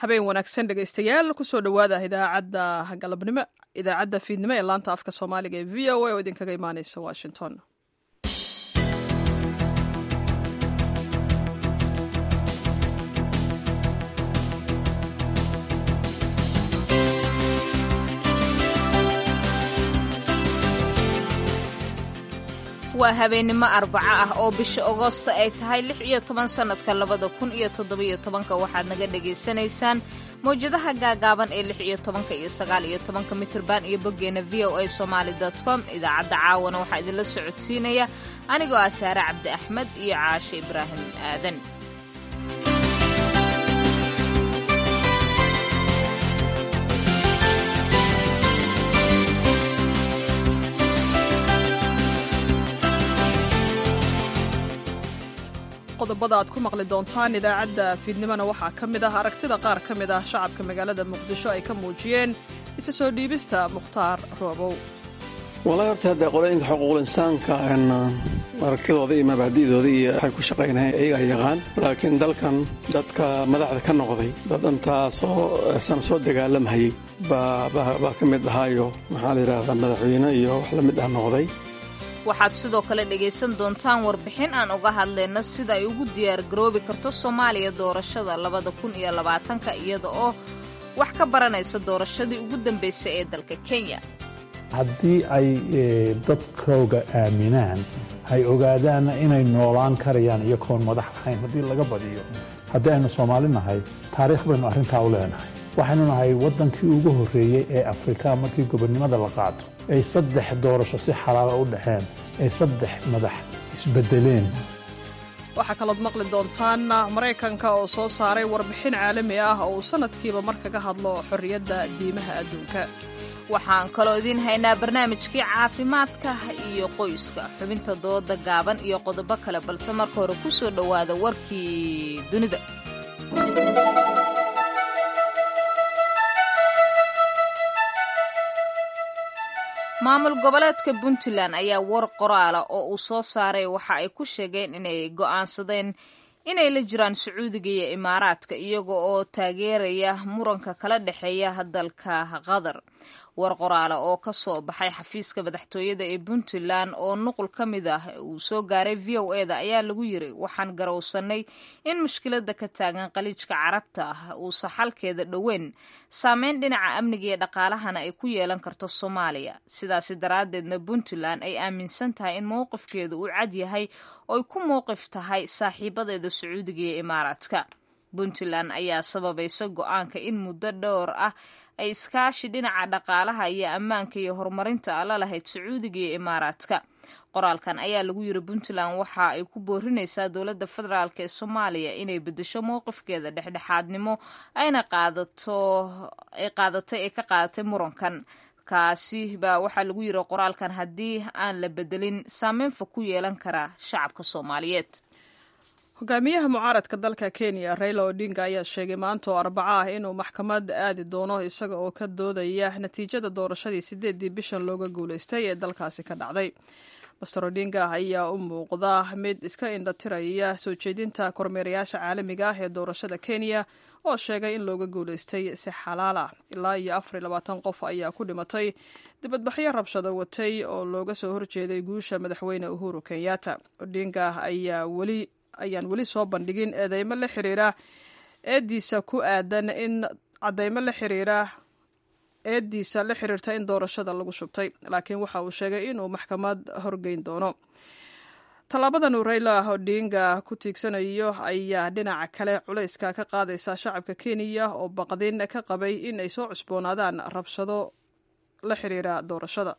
habeen wanaagsan dhegaystayaal kusoo dhowaada idaacadda galabnimo idaacadda fiidnimo ee laanta afka soomaaliga ee v o a oo idinkaga imaaneysa washington waa habeennimo arbaco ah oo bisha agoosto ay tahay lix iyo toban sannadka labada kun iyo toddobiyo tobanka waxaad naga dhagaysanaysaan mawjadaha gaagaaban ee lix iyo tobanka iyo sagaal iyo tobanka mitirban iyo boggeena v o a somaali com idaacadda caawana waxaa idinla socodsiinaya anigoo ah saare cabdi axmed iyo caashe ibraahim aadan qodobada aad ku maqli doontaan idaacadda fiidnimona waxaa ka mid ah aragtida qaar ka mid ah shacabka magaalada muqdisho ay ka muujiyeen isa soo dhiibista mukhtaar roobow walahi horta haddee qolooyinka xuquuqul insaanka aragtidooda iyo mabaadi'dooda iyo waxay ku shaqaynayeen iyagaa yaqaan laakiin dalkan dadka madaxda ka noqday dad intaa soo sana soo dagaalamhayay baa ka mid ahaayo maxaa la yidhaahdaa madaxweyne iyo wax la mid ah noqday waxaad sidoo kale dhegaysan doontaan warbixin aan uga hadlayno sida ay ugu diyaargaroobi karto soomaaliya doorashada labada kun iyo labaatanka iyada oo wax ka baranaysa doorashadii ugu dambaysay ee dalka kenya haddii ay dadkooga aaminaan ay ogaadaanna inay noolaan karayaan iyagoon madax ahayn haddii laga badiyo haddii aynu soomaali nahay taariikh baynu arrintaa u leenahay waxaynu nahay waddankii ugu horreeyey ee afrika markii gobonnimada la qaato ay saddex doorasho si xalaala u dhexeen ay saddex madax isbeddeleen waxaa kalood maqli doontaan maraykanka oo soo saaray warbixin caalami ah oo uu sannadkiiba mar kaga hadlo xorriyadda diimaha adduunka waxaan kaloo idiin haynaa barnaamijkii caafimaadka iyo qoyska xubinta dooda gaaban iyo qodobo kale balse marka hore ku soo dhowaada warkii dunida maamul goboleedka puntland ayaa war qoraala oo uu soo saaray waxa ay ku sheegeen inay go'aansadeen inay la jiraan sacuudiga iyo imaaraadka iyaga oo taageeraya muranka kala dhexeeya dalka qatar war qoraala oo ka soo baxay xafiiska madaxtooyada ee puntland oo nuqul ka mid ah uu soo gaaray v o e da ayaa lagu yiri waxaan garowsanay in mushkilada ka taagan qaliijka carabta ah uusa xalkeeda dhoweyn saameyn dhinaca amniga iyo dhaqaalahana ay ku yeelan karto soomaaliya sidaasi daraaddeedna puntland ay aaminsan tahay in mowqifkeedu uu cad yahay ooy ku mowqif tahay saaxiibadeeda sacuudiga iyo imaaraadka puntland ayaa sababaysa go-aanka in muddo dhowr ah ay iskaashi dhinaca dhaqaalaha iyo ammaanka iyo horumarinta ala lahayd sacuudiga iyo imaaraadka qoraalkan ayaa lagu yiri puntland waxa ay ku boorinaysaa dowladda federaalk ee soomaaliya inay bedesho mowqifkeeda dhexdhexaadnimo ayna qaadato ay qaadatay ay ka qaadatay murankan kaasi baa waxaa lagu yiri qoraalkan haddii aan la bedelin saameyn fog ku yeelan kara shacabka soomaaliyeed hogaamiyaha mucaaradka dalka kenya raila odinga ayaa sheegay maanta oo arbaco ah inuu maxkamad aadi doono isaga oo ka doodaya natiijada doorashadii sideedii bishan looga guuleystay ee dalkaasi ka dhacday master odinga ayaa u muuqda mid iska indhatiraya soo jeedinta kormeerayaasha caalamiga ah ee doorashada kenya oo sheegay in looga guuleystay si xalaal ah ilaa iyo afar iyo labaatan qof ayaa ku dhimatay dibadbaxyo rabshado watay oo looga soo horjeeday guusha madaxweyne uhuru kenyatta odinga ayaa weli ayaan weli soo bandhigin eedeymo la xiriira eediisa ku aadan in cadeymo la xiriira eediisa la xiriirta in doorashada lagu shubtay laakiin waxa uu sheegay inuu maxkamad horgeyn doono tallaabadan uu rayla odinga ku tiigsanayo ayaa dhinaca kale culayska ka qaadaysa shacabka kenya oo baqdin ka qabay in ay soo cusboonaadaan rabshado la xiriira doorashada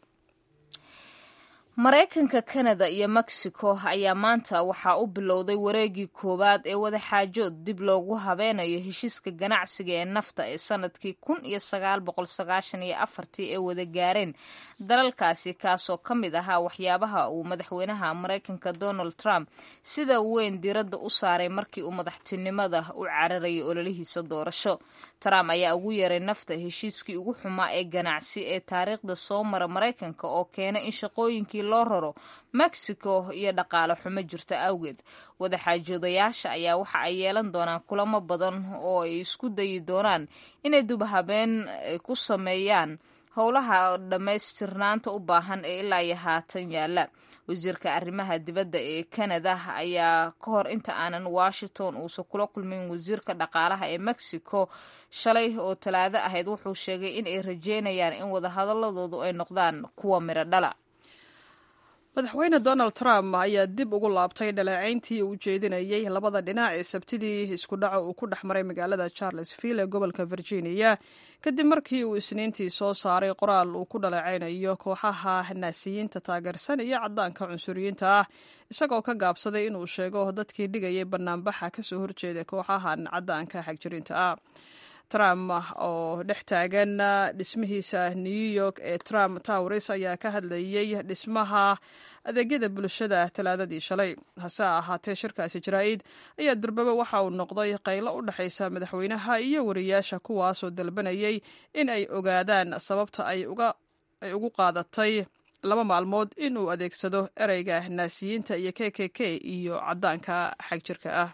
maraykanka kanada iyo mexico ayaa maanta waxaa u bilowday wareegii koowaad ee wadaxaajood dib loogu habeynayo heshiiska ganacsiga ee nafta ee sanadkii kun iyo sagaal boqol sagaashan iyo afartii ee wada gaareen dalalkaasi kaasoo ka mid ahaa waxyaabaha uu madaxweynaha maraykanka donald trump sida weyn diiradda u saaray markii uu madaxtinimada u cararayay ololihiisa doorasho trump ayaa ugu yeeray nafta heshiiskii ugu xumaa ee ganacsi ee taariikhda soo mara maraykanka oo keena in shaqooyinkii loo raro mexico iyo dhaqaale xumo jirta awgeed wadaxaajoodayaasha ayaa waxa ay yeelan doonaan kulamo badan oo ay isku dayi doonaan inay dubhabeen ku sameeyaan howlaha dhammaystirnaanta u baahan ee ilaa iyo haatan yaalla wasiirka arrimaha dibadda ee canada ayaa ka hor inta aanan washington uusan kula kulmin wasiirka dhaqaalaha ee mexico shalay oo talaado ahayd wuxuu sheegay in ay rajeynayaan in wadahadaladoodu ay noqdaan kuwa midho dhala madaxweyne donald trump ayaa dib ugu laabtay dhaleecayntii uu jeedinayey labada dhinac ee sabtidii isku dhaco uu ku dhex maray magaalada charlesville ee gobolka virginia kadib markii uu isniintii soo saaray qoraal uu ku dhaleecaynayo kooxaha naasiyiinta taageersan iyo caddaanka cunsuriyiinta ah isagoo ka gaabsaday inuu sheego dadkii dhigayay banaanbaxa kasoo horjeeda kooxahan caddaanka xagjirinta ah trump oo dhex taagan dhismihiisa new york ee trump towres ayaa ka hadlayey dhismaha adeegyada bulshada talaadadii shalay hase ahaatee shirkaasi jaraa'id ayaa durbaba waxa uu noqday qaylo u dhexaysa madaxweynaha iyo wariyaasha kuwaasoo dalbanayay in ay ogaadaan sababta ay ugu qaadatay laba maalmood in uu adeegsado ereyga naasiyiinta iyo k k k iyo caddaanka xagjirka ah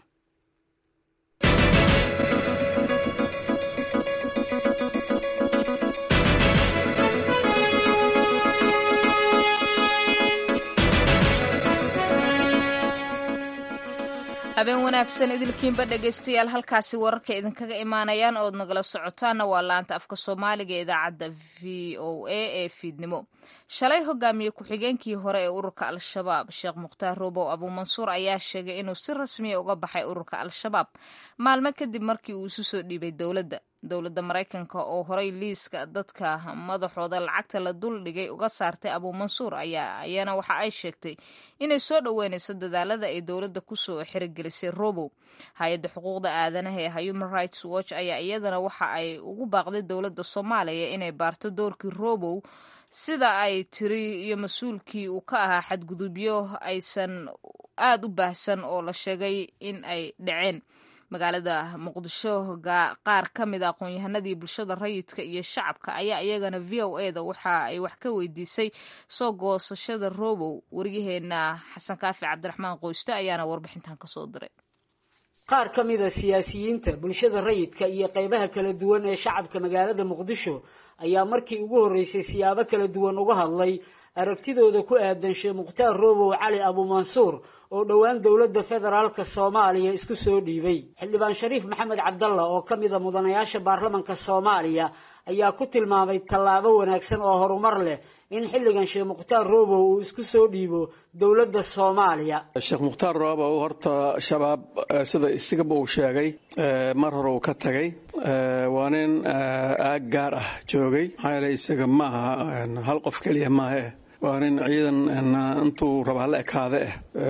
habeen wanaagsan idilkiinba dhegaystayaal halkaasi wararka idinkaga imaanayaan ood nagala socotaana waa laanta afka soomaaliga ee idaacadda v o a ee fiidnimo shalay hogaamiye ku-xigeenkii hore ee ururka al-shabaab sheekh mukhtaar roobow abuumansuur ayaa sheegay inuu si rasmiya uga baxay ururka al-shabaab maalmo kadib markii uu isu soo dhiibay dowladda dowladda maraykanka oo horey liiska dadka madaxooda lacagta la dul dhigay uga saartay abuumansuur ayaa ayana waxa ay sheegtay inay soo dhoweynayso dadaalada ay dowladda kusoo xirigelisay robow hay-adda xuquuqda aadanaha ee human rights watch ayaa iyadana waxa ay ugu baaqday dowladda soomaaliya inay baarto doorkii robow sida ay tiri iyo mas-uulkii uu ka ahaa xadgudubyo aysan aada u baahsan oo la sheegay in ay dhaceen magaalada muqdisho qaar ka mid a aqoon-yahanadii bulshada rayidka iyo shacabka ayaa iyagana v o e da waxa ay wax ka weydiisay soo goosashada robow waryaheena xasan kaafi cabdiraxmaan qoyste ayaana warbixintan kasoo diray qaar ka mid a siyaasiyiinta bulshada rayidka iyo qeybaha kala duwan ee shacabka magaalada muqdisho ayaa markii ugu horreysay siyaabo kala duwan uga hadlay aragtidooda ku aadan sheekh mukhtaar roobow cali abuumansuur oo dhowaan dowladda federaalka soomaaliya isku soo dhiibay xildhibaan shariif maxamed cabdalla oo ka mid a mudanayaasha baarlamanka soomaaliya ayaa ku tilmaamay tallaabo wanaagsan oo horumar leh in xilligan sheekh mukhtaar roobow uu isku soo dhiibo dowladda soomaaliya sheekh mukhtaar roobow horta shabaab sida isigaba uu sheegay mar hore uu ka tagay waa nin aag gaar ah joogay maxaa yeele isaga ma aha hal qof keliya maahe waa nin ciidan intuu rabaa la ekaade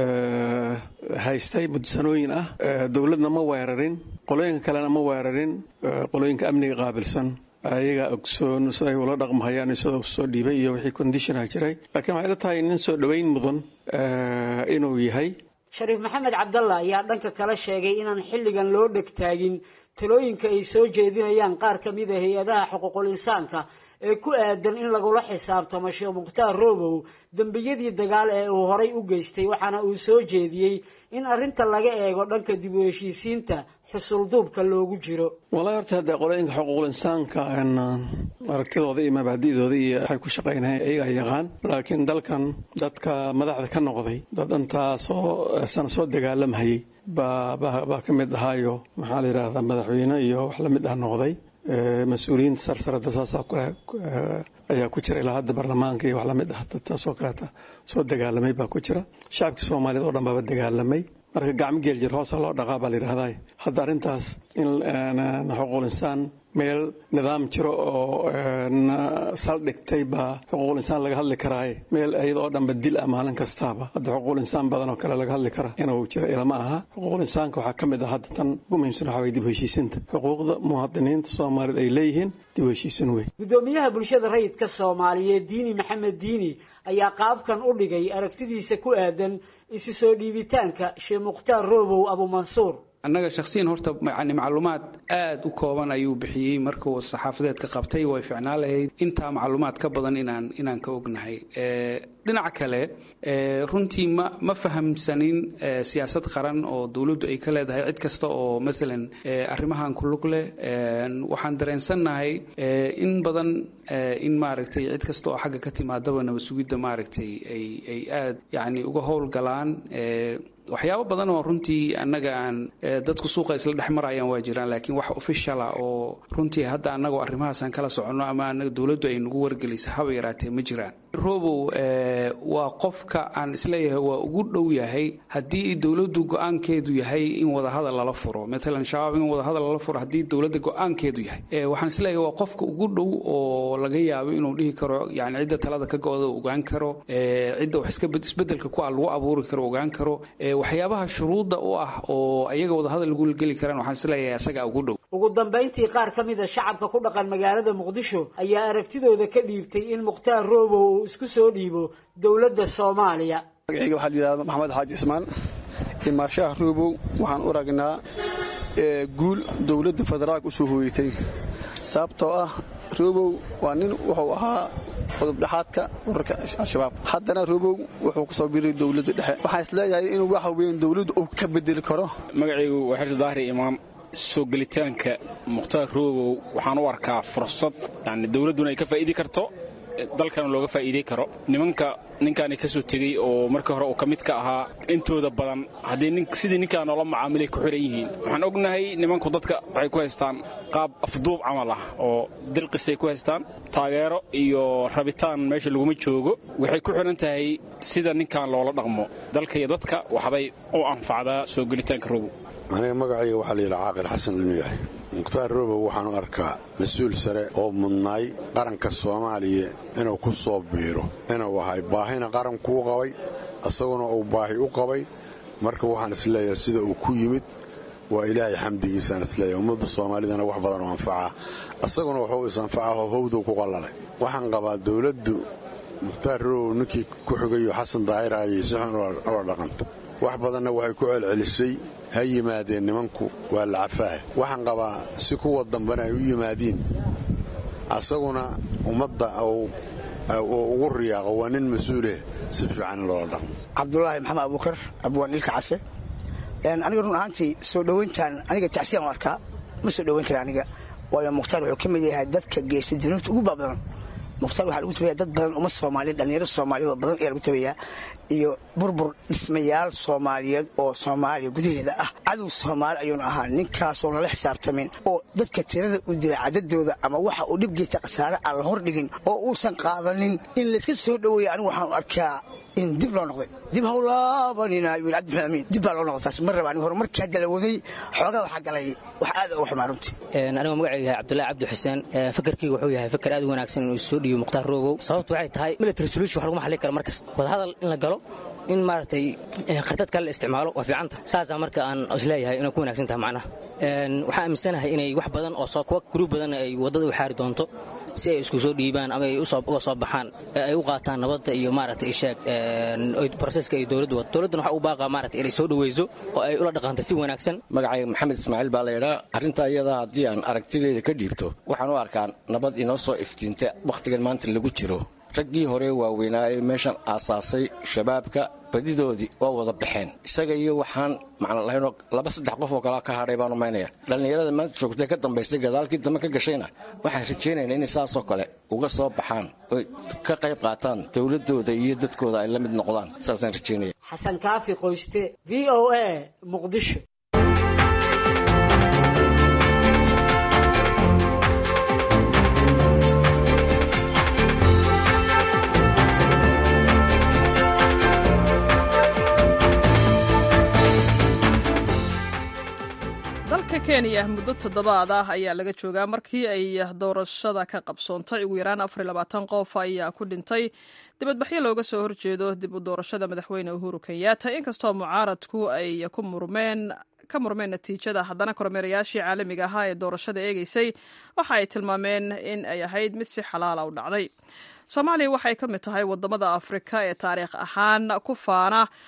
ah haystay mudsanooyin ah dowladna ma weerarin qolooyinka kalena ma weerarin qolooyinka amniga qaabilsan ayaga ogsoon siday ula dhaqmahayaan isagoo soo dhiibay iyo wixii conditiona jiray laakiin waxay la tahay nin soo dhoweyn mudan inuu yahay shariif maxamed cabdalla ayaa dhanka kale sheegay inaan xilligan loo dhegtaagin talooyinka ay soo jeedinayaan qaar ka mid a hay-adaha xuquuqul insaanka ee ku aadan in lagula xisaabtamo sheekh mukhtaar roobow dembiyadii dagaal ee uu horay u geystay waxaana uu soo jeediyey in arrinta laga eego dhanka dib u heshiisiinta xusulduubka loogu jiro walahi horta haddee qolooyinka xuquuqul insaanka aragtidooda iyo mabaadi'dooda iyo waxay ku shaqaynayan ayagaa yaqaan laakiin dalkan dadka madaxda ka noqday dad intaa soo sana soo dagaalamhayay baa ka mid ahaayo maxaa la yidhaahdaa madaxweyne iyo wax la mid ah noqday mas-uuliyiinta sarsarada saasaa ayaa ku jira ilaa hadda baarlamaanka iyo wax lamid ah dadtaasoo kaleeta soo dagaalamay baa ku jira shacabkii soomaaliyeed oo dhan baaba dagaalamay marka gacmo geel jir hoosa loo dhaqaa baa la yidhahdaa hadda arrintaas in xuquuqul insaan meel nidaam jiro oo saldhigtay baa xuquuqul insaan laga hadli karaaye meel iyada oo dhanba dil ah maalin kastaaba hadda xuquuqul insaan badan oo kale laga hadli kara inuu jiro ilama aha xuquuqul insaanka waxaa ka mid ah hadda tan ugu muhiimsan waxaa weye dib heshiisinta xuquuqda muwaadiniinta soomaaliyeed ay leeyihiin dib heshiisin wey guddoomiyaha bulshada rayidka soomaaliyeed diini maxamed diini ayaa qaabkan u dhigay aragtidiisa ku aadan isu soo dhiibitaanka sheekh mukhtaar roobow abuumansuur annaga shakhsiyan horta yani macluumaad aada u kooban ayuu bixiyey markuu saxaafadeed ka qabtay way ficnaan lahayd intaa macluumaad ka badan inaan inaan ka ognahay dhinaca kale runtii ma ma fahamsanin siyaasad qaran oo dowladdu ay ka leedahay cid kasta oo maalan arrimahan ku lug leh waxaan dareensannahay in badan in maaragtay cid kasta oo xagga ka timaadaba nabad sugidda maaragtay ay ay aad yacni uga howlgalaan waxyaabo badan oo runtii annaga aan dadku suuqa isla dhex marayaan waa jiraan laakiin wax officiala oo runtii hadda annagoo arrimahaasaan kala soconno ama annaga dowladdu ay nagu wargelisa haba yaraatee ma jiraan robow waa qofka aan isleeyahay waa ugu dhow yahay haddii dowladdu go-aankeedu yahay in wadahadal lala furo maalan shabaab in wadahadal lala furo haddii dowladda go-aankeedu yahay waxaan isleeyahay waa qofka ugu dhow oo laga yaabo inuu dhihi karo yani cidda talada ka go-da ogaan karo cidda wax iska isbedelka ku ah lagu abuuri karo ogaan karo waxyaabaha shuruudda u ah oo ayaga wadahadal lagu geli karaan waxaan isleeyahay asagaa ugu dhow ugu dambayntii qaar ka mida shacabka ku dhaqan magaalada muqdisho ayaa aragtidooda ka dhiibtay in mukhtaar roobow uu isku soo dhiibo dowladda soomaaliya magacayga waxaa la yidhahda maxamed xaaji cismaan imaashaha roobow waxaan u ragnaa guul dowladda federaalka u soo hooyatay sababtoo ah roobow waa nin wuxuu ahaa cudubdhexaadka urarka al-shabaab haddana roobow wuxuu ku soo biray dowladda dhexe waxaan isleeyahay inuu waxa weyn dowladdu uu ka bedeli karo magacaygu waa xirsi daahri imaam soo gelitaanka mukhtaar roobow waxaan u arkaa fursad yani dowladduna ay ka faa'iidi karto dalkana looga faa'iidey karo nimanka ninkaani ka soo tegey oo markii hore uu ka mid ka ahaa intooda badan haddii sidii ninkaa noola macaamilay ku xiran yihiin waxaan ognahay nimanku dadka waxay ku haystaan qaab afduub camal ah oo dilqisay ku haystaan taageero iyo rabitaan meesha laguma joogo waxay ku xiran tahay sida ninkan loola dhaqmo dalka iyo dadka waxbay u anfacdaa soo gelitaanka robow aniga magacayga waxaa la yidhaha caaqil xasan inuu yahay mukhtaar robow waxaan u arkaa mas-uul sare oo mudnaay qaranka soomaaliya inuu ku soo biiro inuu ahay baahina qarankuu qabay isaguna uu baahi u qabay marka waxaan isleeyahay sida uu ku yimid waa ilaahay xamdigiisaan isleeyahay ummadda soomaalidana wax badan oo anfacaa isaguna wuxuu is-anfacaho howduu ku qallalay waxaan qabaa dowladdu mukhtaar robow ninkii ku xigayo xasan daahir ayay si xun ula dhaqanta wax badanna waxay ku celcelisay ha yimaadeen nimanku waa lacafaah waxaan qabaa si kuwa dambena ay u yimaadiin asaguna ummadda ugu riyaaqo waa nin mas-uuleh si fiican in loola dhaqmo cabdulaahi maxamed abuukar abwaan ilka case aniga run ahaantii soo dhowayntaan aniga tacsiyaan u arkaa ma soo dhowayn kara aniga waayo mukhtaar wuxuu ka mid yahay dadka geysta dunuubta ugu baabadan mukhtaar waxaa lagu tabayaa dad badan umad soomaaliyeed dhallinyaro soomaaliyeed oo badan ayaa lagu tabayaa iyo burbur dhismayaal soomaaliyeed oo soomaaliya gudaheeda ah cadow soomaali ayuuna ahaa ninkaasoo lala xisaabtamin oo dadka tirada u dila cadadooda ama waxa uu dhib geysta khasaare aan la hordhigin oo uusan qaadanin in layska soo dhoweeya anigu waxaan arkaa in dib loo noqday dib hawlaabanina yuu cabdimaxmed amiin dib baa loo noqday taas ma raba aniga horumarkii hadda la waday xoogaa waxaa galay wax aad uga xumaa runtii anigoo magacayga yahay cabdullahi cabdi xuseen fakarkayga wuxuu yahay fakar aad u wanaagsan inuu soo dhiibo mukhtaar roobow sababtu waxay tahay military solution wax laguma xallin karo markasta wadahadal in la galo in maaragtay khardad kale la isticmaalo waa fiicanta saasaa marka aan isleeyahay inay ku wanaagsan tahay macnaha waxaan aaminsanahay inay wax badan oo kuwa gruub badan ay waddada u xaari doonto si ay isku soo dhiibaan ama ay uga soo baxaan ay u qaataan nabadda iyo maaragtay isheeg broseska iyo dowladdu wad dowladduna waxa u baaqaa maaragtay inay soo dhawayso oo ay ula dhaqanto si wanaagsan magacayga maxamed ismaaciil baa la yidhaa arrintaa iyada haddii aan aragtideeda ka dhiibto waxaan u arkaa nabad inoo soo iftiinta wakhtigan maanta lagu jiro raggii hore waaweynaa ee meeshan aasaasay shabaabka badidoodii waa wada baxeen isaga iyo waxaan macno lahaynoo laba saddex qof oo kalea ka hadhay baan umaynaya dhallinyarada maanta joogtay ka dambaysay gadaalkii dambe ka gashayna waxaan rajaynaynaa inay saasoo kale uga soo baxaan oy ka qayb qaataan dowladooda iyo dadkooda ay la mid noqdaan saasaan rajaynaya xasan kaafi qoyste v o a muqdisho dalka kenya muddo toddobaad ah ayaa laga joogaa markii ay doorashada ka qabsoontay ugu yaraan afar labaatan qof ayaa ku dhintay dibadbaxyo looga soo horjeedo dib u doorashada madaxweyne uhuru kenyatta inkastoo mucaaradku ay ku murmeen ka murmeen natiijada haddana kormeerayaashii caalamiga ahaa ee doorashada eegeysay waxa ay tilmaameen in ay ahayd mid si xalaala u dhacday soomaaliya waxay ka mid tahay wadamada afrika ee taariikh ahaan ku faana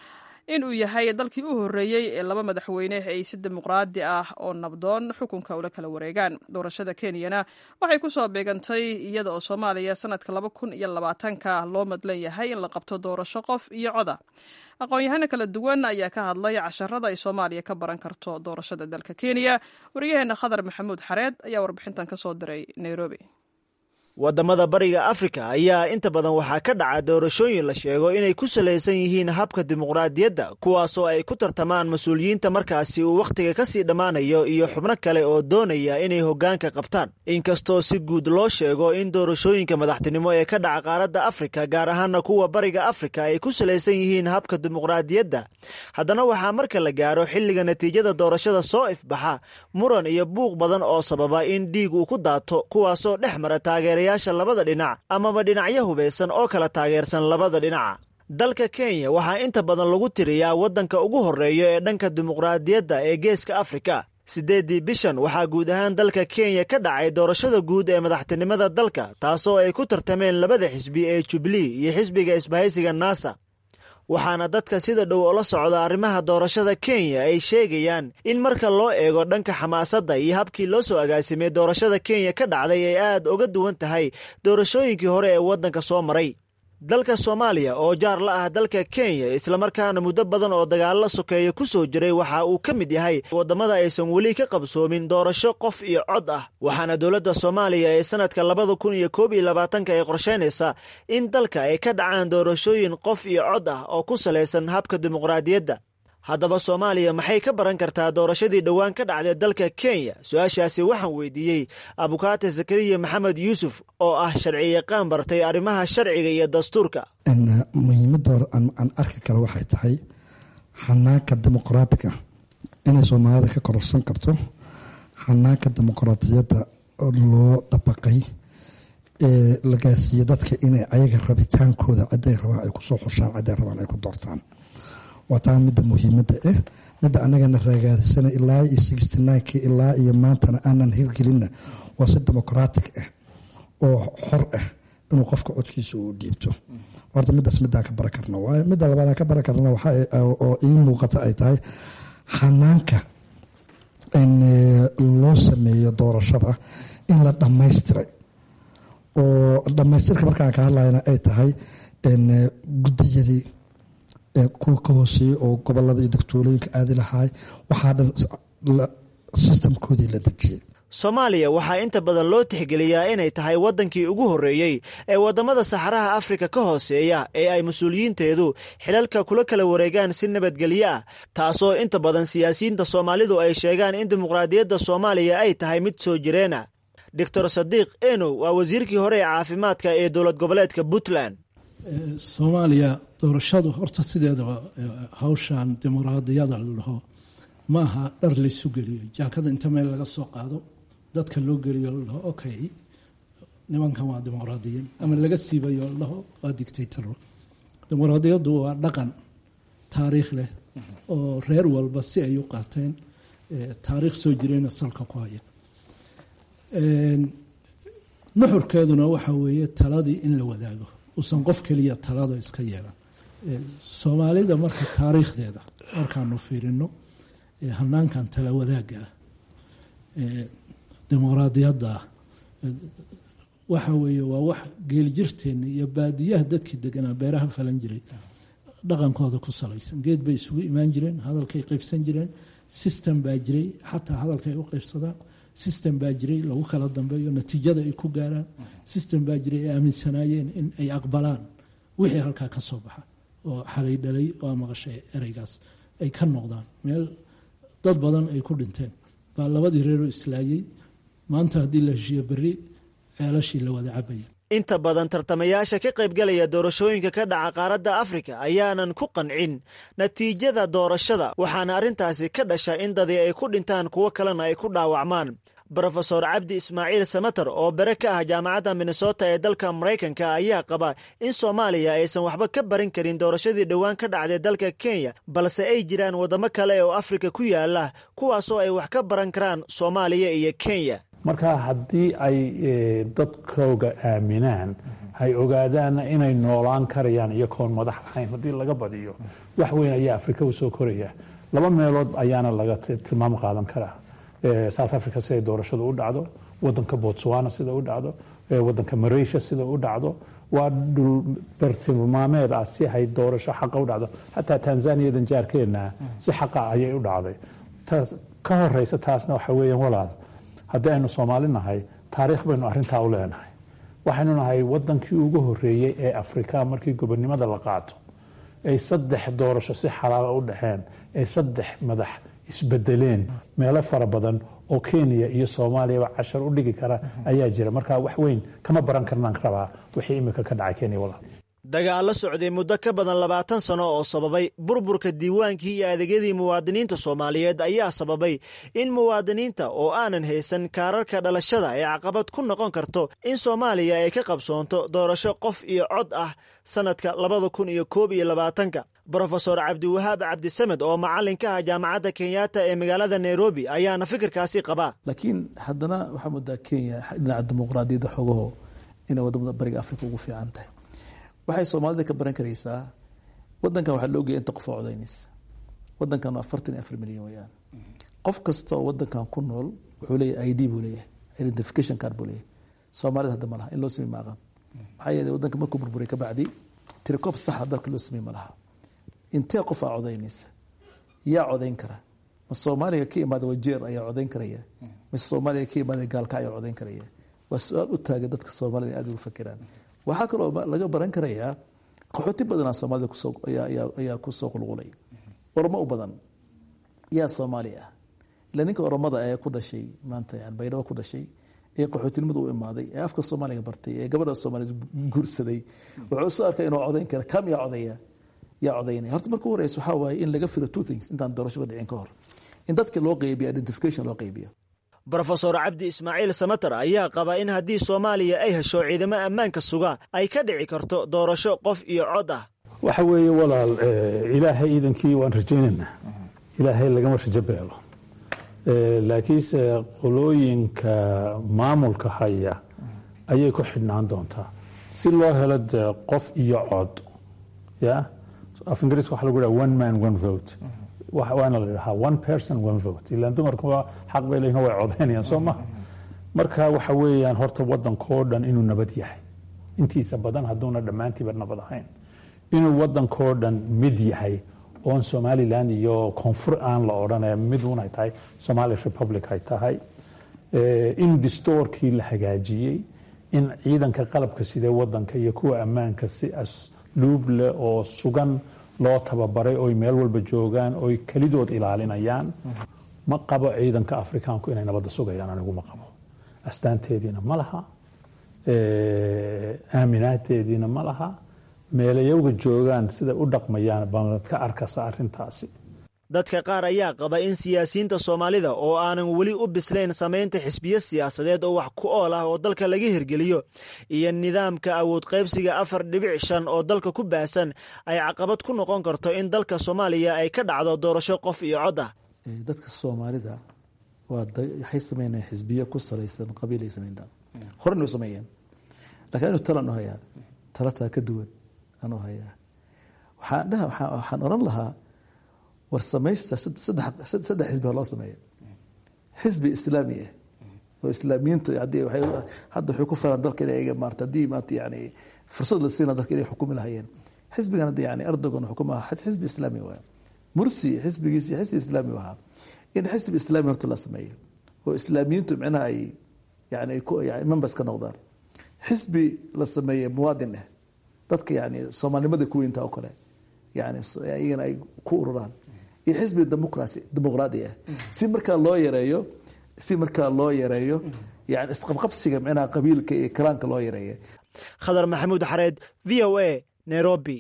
in uu yahay dalkii u horreeyey ee laba madaxweyne ay si dimuqraadi ah oo nabdoon xukunka ula kala wareegaan doorashada kenyana waxay ku soo beegantay iyada oo soomaaliya sanadka laba kun iyo labaatanka loo madlan yahay in la qabto doorasho qof iyo coda aqoon-yahano kala duwan ayaa ka hadlay casharada ay soomaaliya ka baran karto doorashada dalka kenya waryaheena khadar maxamuud xareed ayaa warbixintan ka soo diray nairobi waddamada bariga afrika ayaa inta badan waxaa ka dhaca doorashooyin la sheego inay ku salaysan yihiin habka dimuqraadiyadda kuwaasoo ay ku tartamaan mas-uuliyiinta markaasi uu wakhtiga ka sii dhammaanayo iyo xubno kale oo doonaya inay hoggaanka qabtaan inkastoo si guud loo sheego in doorashooyinka madaxtinimo ee ka dhaca qaaradda afrika gaar ahaana kuwa bariga afrika ay ku salaysan yihiin habka dimuqraadiyadda haddana waxaa marka la gaaro xilliga natiijada doorashada soo ifbaxa muran iyo buuq badan oo sababa in dhiig uu ku daato kuwaasoo dhex mara taageera yaasha labada dhinac amaba dhinacyo hubaysan oo kala taageersan labada dhinaca dalka kenya waxaa inta badan lagu tiriyaa waddanka ugu horreeya ee dhanka dimuqraadiyadda ee geeska afrika siddeeddii bishan waxaa guud ahaan dalka kenya ka dhacay doorashada guud ee madaxtinimada dalka taasoo ay ku tartameen labada xisbi ee jubilee iyo xisbiga isbahaysiga nasa waxaana dadka sida dhow ola socda arrimaha doorashada kenya ay sheegayaan in marka loo eego dhanka xamaasadda iyo habkii loo soo agaasimay doorashada kenya ka dhacday ay aad uga duwan tahay doorashooyinkii hore ee waddanka soo maray dalka soomaaliya oo jaar la ah dalka kenya islamarkaana muddo badan oo dagaallo sokeeya ku soo jiray waxa uu ka mid yahay waddamada aysan weli ka qabsoomin doorasho qof iyo cod ah waxaana dowladda soomaaliya ee sanadka labada kun iyo koob iyo labaatanka ay qorshaynaysaa in dalka ay ka dhacaan doorashooyin qof iyo cod ah oo ku salaysan habka dimuqraadiyadda haddaba soomaaliya maxay ka baran kartaa doorashadii dhowaan ka dhacday dalka kenya su-aashaasi waxaan weydiiyey abukaate zakariya maxamed yuusuf oo ah sharci yaqaan bartay arrimaha sharciga iyo dastuurka muhiimadda aan arki kale waxay tahay xanaanka dimuqraatiga inay soomaalida ka kororsan karto xanaanka dimuqraadiyadda loo dabaqay ee la gaarsiiyey dadka inay ayaga rabitaankooda ciday rabaan ay kusoo xushaan ciday rabaan ay ku doortaan waa taa midda muhiimadda ah midda anagana raagaadisana ilaa iyo sixty nineki ilaa iyo maantana aanan hirgelinna waa si demoqraatic ah oo xor ah inuu qofka codkiisa uu dhiibto horta midaas midaan ka bara karna waayo midda labaadaan ka bara karna oo ii muuqata ay tahay xanaanka loo sameeyo doorashada in la dhammaystiray oo dhammaystirka markaan ka hadlayna ay tahay guddiyadii kuwa ka hooseeyey oo gobolada iyo dogtolooyinka aadi lahaay waxaa dhan sistamkoodii la dejiyey soomaaliya waxaa inta badan loo tixgeliyaa inay tahay waddankii ugu horreeyey ee waddamada saxaraha afrika ka hooseeya ee ay mas-uuliyiinteedu xilalka kula kala wareegaan si nabadgelyo ah taasoo inta badan siyaasiyiinta soomaalidu ay sheegaan in dimuqraadiyadda soomaaliya ay tahay mid soo jireena doctor sadiiq enow waa wasiirkii hore ee caafimaadka ee dowlad goboleedka puntland soomaaliya doorashadu horta sideedaba hawshan dimuqraadiyada la dhaho ma aha dhar laysu geliyo jaakada inta meel laga soo qaado dadka loo geliyo la dhaho okay nimankan waa dimuqraadiyiin ama laga siibayo la dhaho waa dictataro dimuqraadiyaddu waa dhaqan taariikh leh oo reer walba si ay u qaateen taariikh soo jirayna salka ku haya nuxurkeeduna waxa weeye taladii in la wadaago uusan qof keliya talada iska yeelan soomaalida marka taariikhdeeda markaanu fiirino hanaankan tala wadaagga ah dimuqraadiyadda ah waxa weeye waa wax geeljirteenna iyo baadiyaha dadkii deganaa beeraha falan jiray dhaqankooda ku salaysan geed bay isugu imaan jireen hadalkay qaybsan jireen system baa jiray xataa hadalkay u qaybsadaan system baa jiray lagu kala dambeeyo natiijada ay ku gaaraan system baa jiray ay aaminsanaayeen in ay aqbalaan wixii halkaa ka soo baxa oo xalay dhalay oo maqashay ereygaas ay ka noqdaan meel dad badan ay ku dhinteen baa labadii reeroo islaayey maanta haddii la heshiiyo berri ceelashii la wada cabaya inta badan tartamayaasha ka qaybgalaya doorashooyinka ka dhaca qaaradda afrika ayaanan ku qancin natiijada doorashada waxaana arrintaasi ka dhasha in dadii ay ku dhintaan kuwo kalena ay ku dhaawacmaan brofesor cabdi ismaaciil samater oo bere ka ah jaamacadda minnesota ee dalka maraykanka ayaa qaba in soomaaliya aysan waxba ka barin karin doorashadii dhowaan ka dhacday dalka kenya balse ay jiraan waddamo kale oo afrika ku yaala kuwaasoo ay wax ka baran karaan soomaaliya iyo kenya marka haddii ay dadkooga aaminaan hay ogaadaanna inay noolaan karayaan iyakoon madax lahayn haddii laga badiyo wax weyn ayaa afrika usoo koraya laba meelood ayaana laga tilmaam qaadan karaa south africa siday doorashadu u dhacdo wadanka botswana sida u dhacdo wadanka malaysia sida u dhacdo waa dhul bartilmaameed ah si hay doorasho xaqa u dhacdo xataa tanzaniyadan jaarkeenna si xaqa ayay u dhacday taas ka horeysa taasna waxa weeyaan walaal haddii aynu soomaali nahay taariikh baynu arrintaa u leenahay waxaynu nahay wadankii ugu horeeyey ee afrika markii gobonimada la qaato ay saddex doorasho si xalaala u dhexeen ay saddex madax isbedeleen meelo fara badan oo kenya iyo soomaaliyaba cashar u dhigi kara ayaa jira marka wax weyn kama baran karnaan rabaa wixii imika ka dhacay kenya walaal dagaallo socday muddo ka badan labaatan sano oo sababay burburka diiwaankii iyo adeegyadii muwaadiniinta soomaaliyeed ayaa sababay in muwaadiniinta oo aanan haysan kaararka dhalashada ay caqabad ku noqon karto in soomaaliya ay ka qabsoonto doorasho qof iyo cod ah sannadka labada kun iyo koob iyo labaatanka brofesor cabdiwahaab cabdisamed oo macallin ka ah jaamacadda kenyatta ee magaalada nairobi ayaana fikirkaasi qabaa laakiin haddana waxaa moodaa kenya dhinaca dimuqraadiyadda xogaho inay wadamada bariga afrika ugu fiican tahay waxay soomaalida ka baran karaysaa wadankan waxaa loogeya inta qof oo codaynaysa wadankan waa afartan iyo afar milyan weyaan qof kasta oo wadankan ku nool wuxuu leeyahay i d buu leeyahay identification card buu leeyahay soomaalida hadda ma laha in loo samey ma aqan maxaa yeelay wadanka markuu burburay ka bacdi tirikoob saxa dalka loo samey ma laha intee qof aa codaynaysa yaa codayn kara ma soomaaliga ka imaada wajeer ayaa codayn karaya mise soomaaliga ka imaada gaalka ayaa codayn karaya waa su-aal u taagan dadka soomaalida in aad ugu fakiraan waxaa kaloo laga baran karayaa qaxooti badanaa soomaalida ayaa kusoo qulqulay oromo u badan yaa soomaali ah ila ninka oromada ee ku dhashay maanta yani baydhabo ku dhashay ee qaxootinimada u imaaday ee afka soomaaliga bartay ee gabadha soomaaliyed guursaday wuxuu soo arkay inuu codayn kara kam yaa codaya yaa codaynaya horta marka u horeysa waxaa waaye in laga firo two things intaan doorashada dhicin ka hor in dadka loo qeybiyo identification loo qeybiyo brofesor cabdi ismaaciil samater ayaa qaba in haddii soomaaliya ay hesho ciidamo ammaanka suga ay ka dhici karto doorasho qof iyo cod ah waxa weeye walaal ilaahay iidankii waan rajaynaynaa ilaahay lagama rajo beelo laakiinse qolooyinka maamulka haya ayay ku xidhnaan doontaa si loo helo dee qof iyo cod ya af ingiriiska waxa lagu dhaha one man one vote waana la dhahaa one person one vote ilaan dumarkuba xaq bay leeyihin way codaynayaan soo maha marka waxa weeyaan horta wadankoo dhan inuu nabad yahay intiisa badan hadduuna dhammaantiiba nabad ahayn inuu wadankoo dhan mid yahay oon somalilan iyo koonfur aan la odhanaya mid unay tahay somali republic ay tahay in distoorkii la hagaajiyey in ciidanka qalabka sidee wadanka iyo kuwa ammaanka si asluub leh oo sugan loo tababaray oy meel walba joogaan oy kelidood ilaalinayaan ma qabo ciidanka afrikaanku inay nabadda sugayaan anigu ma qabo astaanteediina ma laha aaminaadeediina ma laha meelayowga joogaan siday u dhaqmayaan baad ka arkasa arintaasi dadka qaar ayaa qaba in siyaasiyiinta soomaalida oo aanan weli u bislayn samaynta xisbiyo siyaasadeed oo wax ku ool ah oo dalka laga hirgeliyo iyo nidaamka awood qaybsiga afar dhibic shan oo dalka ku baahsan ay caqabad ku noqon karto in dalka soomaaliya ay ka dhacdo doorasho qof iyo cod ah dadka soomaalida waxay sameynayaan xisbiyo ku salaysan qabiilay sameyntaan horena u sameeyeen lakiin anu talan u hayaa talataa ka duwan anu hayaa waxaan dhaha waxaan oran lahaa war samaysta saddex xisbi ha loo sameeyo xisbi islaami ah oo islaamiyiintu hadda waxay ku filan dalka inay maarta haddii maanta yani fursad la siina dalka inay xukumi lahayeen xisbigan hadda yani erdogan xukuma xisbi islaami waay mursi xisbigiisi xisbi islaami ahaa in xisbi islaami horta la sameeyo oo islaamiyiintu micnaha ay yani members ka noqdaan xisbi la sameeye muwaadin ah dadka yani soomaalinimada kuweynta oo kale yani iyagana ay ku ururaan iyo xisbi demoqrasi dimuqraadi ah si markaa loo yareeyo si markaa loo yareeyo yani isqabqabsiga micnaha qabiilka iyo kalaanka loo yareeya khadar maxamuud xareed v o a nairobi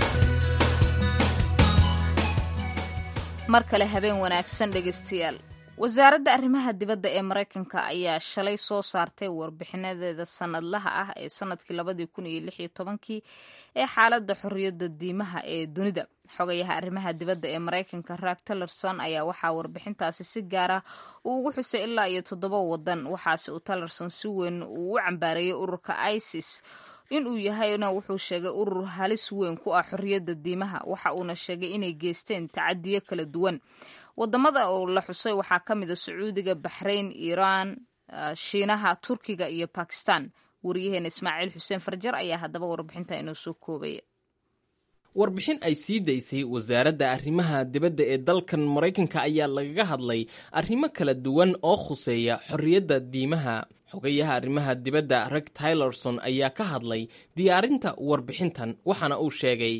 mar kale habeen wanaagsan dhegaystayaal wasaaradda arrimaha dibadda ee maraykanka ayaa shalay soo saartay warbixinadeeda sanadlaha ah ee sanadkii labadii kun iyo lix iyo tobankii ee xaaladda xorriyadda diimaha ee dunida xogayaha arrimaha dibadda ee maraykanka raag tillerson ayaa waxaa warbixintaasi si gaara uu ugu xusay ilaa iyo toddoba wadan waxaase uu tillerson si weyn uu u cambaareeyey ururka isis inuu yahayna wuxuu sheegay urur halis weyn ku ah xorriyadda diimaha waxa uuna sheegay inay geysteen tacadiyo kala duwan wadamada oo la xusay waxaa ka mid a sacuudiga baxrayn iiraan shiinaha turkiga iyo bakistan wariyaheena ismaaciil xuseen farjar ayaa haddaba warbixinta inoo soo koobaya warbixin ay sii daysay wasaaradda arrimaha dibadda ee dalkan maraykanka ayaa lagaga hadlay arrimo kala duwan oo khuseeya xorriyadda diimaha xogayaha arrimaha dibadda reg tylerson ayaa ka hadlay diyaarinta warbixintan waxaana uu sheegay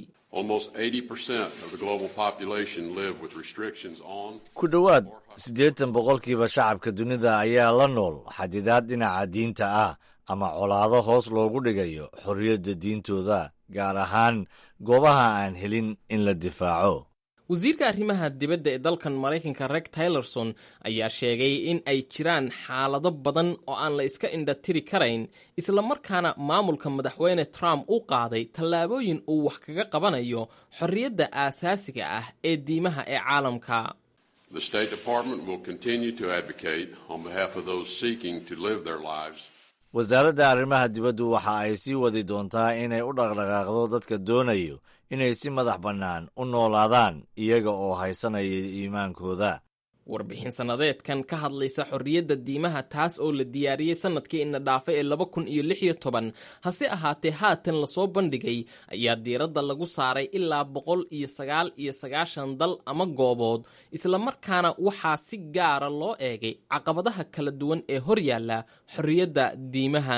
ku dhowaad siddeetan boqolkiiba shacabka dunida ayaa la nool xadidaad dhinaca diinta ah ama colaado hoos loogu dhigayo xorriyadda diintooda gaar ahaan goobaha aan helin in la difaaco wasiirka arrimaha dibadda ee dalkan maraykanka reg tylerson ayaa sheegay in ay jiraan xaalado badan oo aan la iska indhatiri karayn islamarkaana maamulka madaxweyne trump u qaaday tallaabooyin uu wax kaga qabanayo xorriyadda aasaasiga ah ee diimaha ee caalamka wasaaradda arrimaha dibaddu waxa ay sii wadi doontaa inay u dhaqdhaqaaqdo dadka doonayo inay si madax bannaan u noolaadaan iyaga oo haysanaya iimaankooda warbixin sannadeedkan ka hadlaysa xorriyadda diimaha taas oo la diyaariyey sannadkii ina dhaafay ee laba kun iyo lix iyo toban hase ahaatee haatan lasoo bandhigay ayaa diiradda lagu saaray ilaa boqol iyo sagaal iyo sagaashan dal ama goobood islamarkaana waxaa si gaara loo eegay caqabadaha kala duwan ee hor yaalla xorriyadda diimaha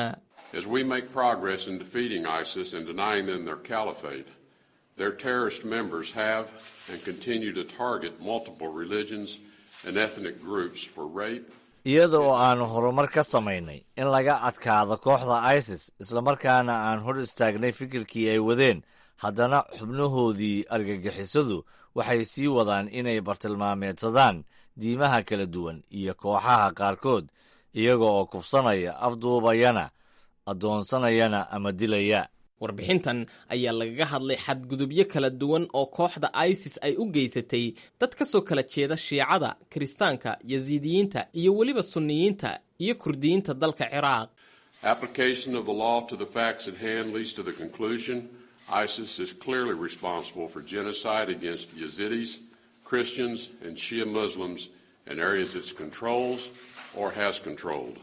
Their terrorist members have and continue to target multiple religions and ethnic groups for rape. iyada oo aanu horumar ka samaynay in laga adkaado kooxda isis islamarkaana aan hor istaagnay fikirkii ay wadeen haddana xubnahoodii argagixisadu waxay sii wadaan inay bartilmaameedsadaan diimaha kala duwan iyo kooxaha qaarkood iyaga oo kufsanaya afduubayana addoonsanayana ama dilaya warbixintan ayaa lagaga hadlay xadgudubyo kala duwan oo kooxda isis ay u geysatay dad ka soo kala jeeda shiicada kiristaanka yasiidiyiinta iyo weliba sunniyiinta iyo kurdiyiinta dalka ciraaq Application of the law to the facts at hand leads to the conclusion ISIS is clearly responsible for genocide against Yazidis, Christians, and Shia Muslims in areas it controls or has controlled.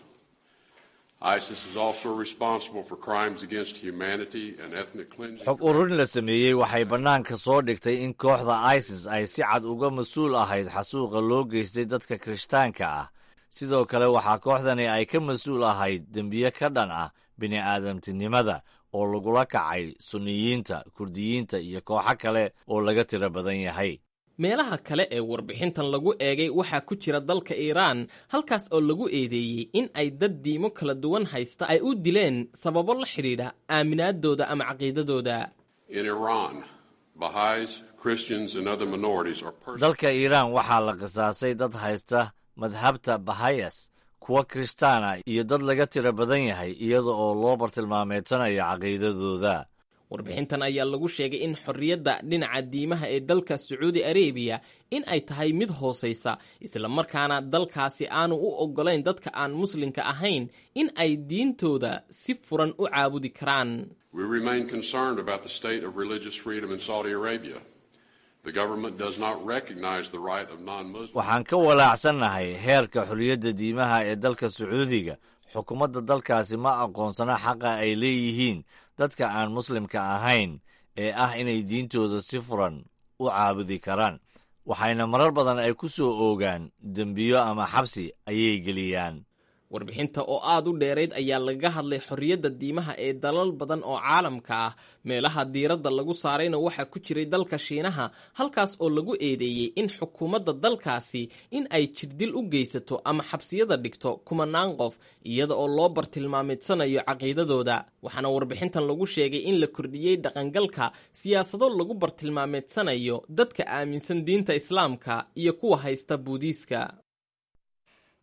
ISIS is also responsible for crimes against humanity and ethnic cleansing. xog ururin la sameeyey waxay bannaanka soo dhigtay in kooxda isis ay si cad uga mas-uul ahayd xasuuqa loo geystay dadka kirishtaanka ah sidoo kale waxaa kooxdani ay ka mas-uul ahayd dembiye ka dhan ah bini'aadamtinimada oo lagula kacay sunniyiinta kurdiyiinta iyo kooxo kale oo laga tiro badan yahay meelaha kale ee warbixintan lagu eegay waxaa ku jira dalka iiraan halkaas oo lagu eedeeyey in ay dad diimo kala duwan haysta ay u dileen sababo la xidhiidha aaminaadooda ama caqiidadooda In Iran, Baha'is, Christians, and other minorities are persecuted. dalka iiraan waxaa la qisaasay dad haysta madhabta bahayas kuwa kirishtaana iyo dad laga tiro badan yahay iyada oo loo bartilmaameedsanayo caqiidadooda warbixintan ayaa lagu sheegay in xorriyadda dhinaca diimaha ee dalka sacuudi arabiya in ay tahay mid hoosaysa islamarkaana dalkaasi aanu u oggolayn dadka aan muslimka ahayn in ay diintooda si furan u caabudi karaan We remain concerned about the state of religious freedom in Saudi Arabia. The government does not recognize the right of non-Muslims. waxaan ka walaacsannahay heerka xorriyadda diimaha ee dalka sacuudiga xukuumadda dalkaasi ma aqoonsana xaqa ay leeyihiin dadka aan muslimka ahayn ee ah inay diintooda si furan u caabudi karaan waxayna marar badan ay ku soo oogaan dembiyo ama xabsi ayay geliyaan warbixinta oo aad u dheerayd ayaa lagaga hadlay xorriyadda diimaha ee dalal badan oo caalamka ah meelaha diiradda lagu saarayna waxaa ku jiray dalka shiinaha halkaas oo lagu eedeeyey in xukuumadda dalkaasi in ay jirdil u geysato ama xabsiyada dhigto kumanaan qof iyada oo loo bartilmaameedsanayo caqiidadooda waxaana warbixintan lagu sheegay in la kordhiyey dhaqangalka siyaasado lagu bartilmaameedsanayo dadka aaminsan diinta islaamka iyo kuwa haysta buudiiska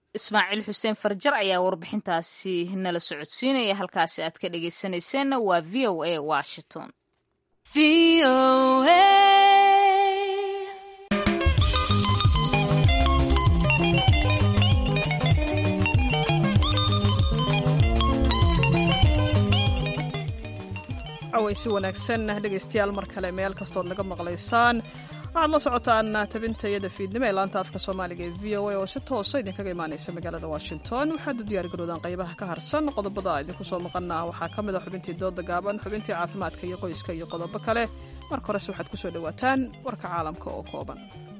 ismaaciil xuseen farjar ayaa warbixintaasi nala socodsiinaya halkaasi aad ka dhegaysanayseena waa v o a washington aweysi wanaagsan dhegaystayaal mar kale meel kastood naga maqlaysaan waxaad la socotaan tabintayada fiidnimo ee laanta afka soomaaliga ee v o a oo si toosa idinkaga imaanaysa magaalada washington waxaad u diyaargaroodaan qaybaha ka harsan qodobada idinku soo maqana waxaa ka mid a xubintii dooda gaaban xubintii caafimaadka iyo qoyska iyo qodobo kale marka horese waxaad ku soo dhowaataan warka caalamka oo kooban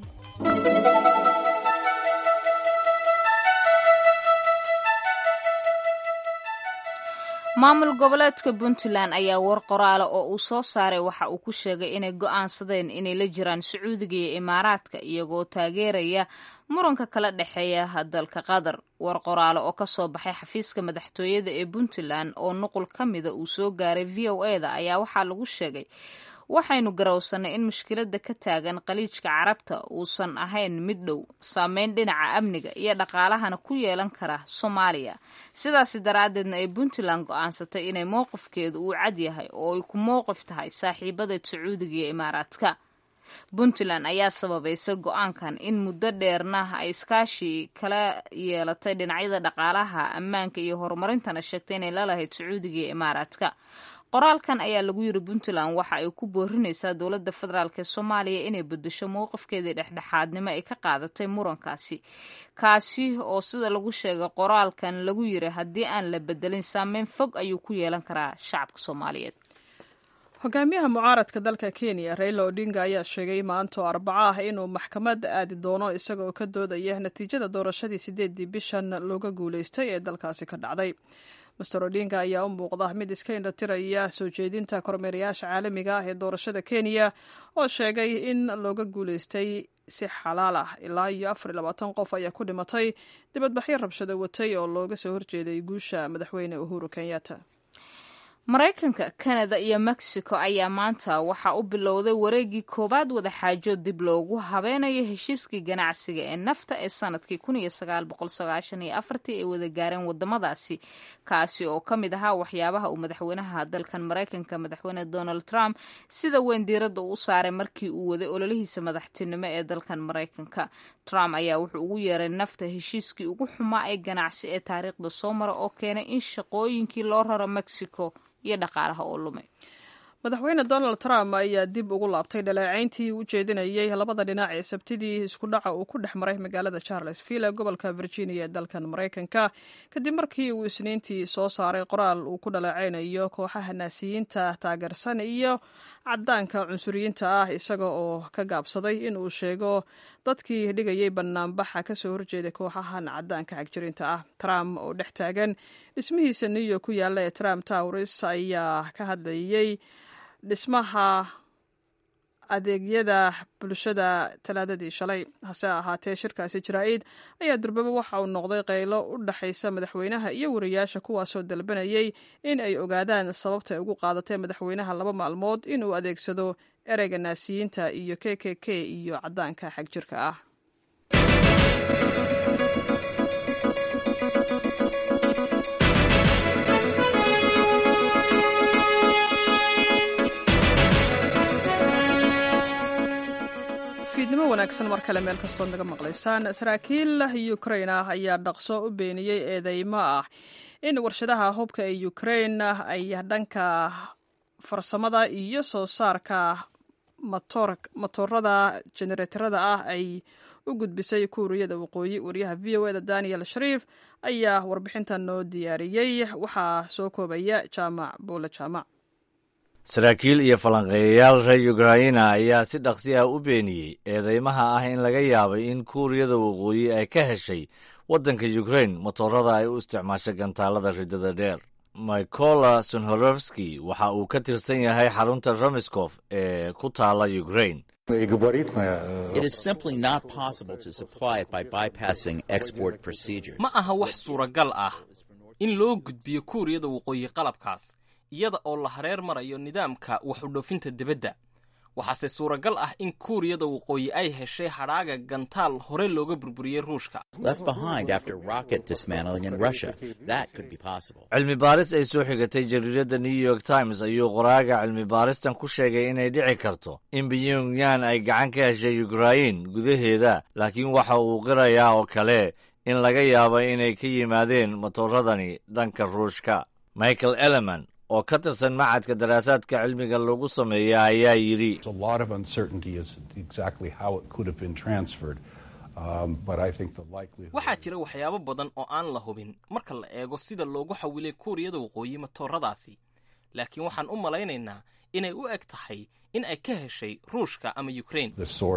maamul goboleedka puntland ayaa war qoraala oo uu soo saaray waxa uu ku sheegay inay go'aansadeen inay la jiraan sacuudiga iyo imaaraadka iyagoo taageeraya muranka kala dhexeeya dalka qatar war qoraale oo kasoo baxay xafiiska madaxtooyada ee puntland oo nuqul ka mida uu soo gaaray v o e da ayaa waxaa lagu sheegay waxaynu garowsannay in mushkiladda ka taagan qaliijka carabta uusan ahayn mid dhow saameyn dhinaca amniga iyo dhaqaalahana ku yeelan kara soomaaliya sidaasi daraaddeedna ay puntland go'aansatay inay mowqifkeedu uu cad yahay oo ay ku mowqif tahay saaxiibadeed sacuudiga iyo imaaraadka puntland ayaa sababaysa go-aankan in muddo dheerna ay iskaashi kala yeelatay dhinacyada dhaqaalaha ammaanka iyo horumarintana sheegtay inay lalahayd sacuudiga iyo imaaraadka qoraalkan ayaa lagu yiri puntland waxa ay ku boorinaysaa dowladda federaalk ee soomaaliya inay bedesho mowqifkeedii dhexdhexaadnimo ay ka qaadatay murankaasi kaasi oo sida lagu sheegay qoraalkan lagu yiri haddii aan la bedelin saameyn fog ayuu ku yeelan karaa shacabka soomaaliyeed hogaamiyaha mucaaradka dalka kenya raila odinga ayaa sheegay maanto arbaco ah inuu maxkamad aadi doono isaga oo ka doodaya natiijada doorashadii sideedii bishan looga guuleystay ee dalkaasi ka dhacday master odinga ayaa u muuqda mid iska indhatiraya soo jeedinta kormeerayaasha caalamiga ah ee doorashada kenya oo sheegay in looga guuleystay si xalaal ah ilaa iyo afar iyo labaatan qof ayaa ku dhimatay dibadbaxyo rabshado watay oo looga soo horjeeday guusha madaxweyne uhuru kenyatta maraykanka kanada iyo mexico ayaa maanta waxaa u bilowday wareegii koowaad wadaxaajo dib loogu habeynayo heshiiskii ganacsiga ee nafta ee sanadkii ay wada gaareen wadamadaasi kaasi oo ka mid ahaa waxyaabaha uu madaxweynaha dalkan maraykanka madaxweyne donald trump sida weyn diiradda u saaray markii uu waday ololihiisa madaxtinimo ee dalkan maraykanka trump ayaa wuxuu ugu yeeray nafta heshiiskii ugu xumaa ee ganacsi ee taariikhda soo mara oo keenay in shaqooyinkii loo raro mexico iyo dhaqaalaha oo lumay madaxweyne donald trump ayaa dib ugu laabtay dhaleecayntii u jeedinayay labada dhinac ee sabtidii isku dhaca uu ku dhex maray magaalada charlesville ee gobolka virginia ee dalkan maraykanka kadib markii uu isniintii soo saaray qoraal uu ku dhaleecaynayo kooxaha naasiyiinta taageersan iyo cadaanka cunsuriyiinta ah isaga oo ka gaabsaday in uu sheego dadkii dhigayay banaanbaxa kasoo horjeeday kooxahan cadaanka xagjirinta ah trump oo dhex taagan dhismihiisa new york ku yaalla ee trump towers ayaa ka hadlayay dhismaha adeegyada bulshada talaadadii shalay hase ahaatee shirkaasi jaraa'id ayaa durbaba waxa uu noqday qaylo u dhexaysa madaxweynaha iyo wariyaasha kuwaasoo dalbanayay in ay ogaadaan sababta ay ugu qaadatay madaxweynaha laba maalmood inuu adeegsado ereyga naasiyiinta iyo k k k iyo cadaanka xagjirka ah fiidnimo wanaagsan mar kale meel kastood naga maqlaysaan saraakiil ukrain ah ayaa dhaqso u beeniyey eedeymo ah in warshadaha hubka ee ukrain ay dhanka farsamada iyo soo saarka matoorada jenereetarada ah ay u gudbisay kuuriyada waqooyi wariyaha v o eda daniel shariif ayaa warbixintan noo diyaariyey waxaa soo koobaya jaamac buule jaamac saraakiil iyo falanqeeyayaal reer ukraina ayaa si dhaqsi ah u beeniyey eedeymaha ah in laga yaabay in kuuriyada waqooyi ay ka heshay waddanka ukrain motorada ay u isticmaasho gantaalada ridada dheer mykola sonhorowski waxa uu ka tirsan yahay xarunta romiskof ee ku taala ukrain ma aha wax suuragal ah in loo gudbiyo kuuriyada waqooyi qalabkaas iyada oo la hareer marayo nidaamka wax u dhoofinta dibadda waxaase suuragal ah in kuuriyada waqooyi ay heshay hadhaaga gantaal hore looga burburiyey ruushka cilmi baaris ay soo xigatay jariiradda new york times ayuu qoraaga cilmi baaristan ku sheegay inay dhici karto in pyongyang ay gacan ka heshay ukrain gudaheeda laakiin waxa uu qirayaa oo kale in laga yaabo inay ka yimaadeen matooradani dhanka ruushka michael eleman oo ka tirsan macadka daraasaadka cilmiga lagu sameeya ayaa yidhi waxaa jira waxyaabo badan oo aan la hubin marka la eego sida loogu xawilay kuuriyada waqooyi matooradaasi laakiin waxaan u malaynaynaa inay u eg tahay in ay ka heshay ruushka ama ukrain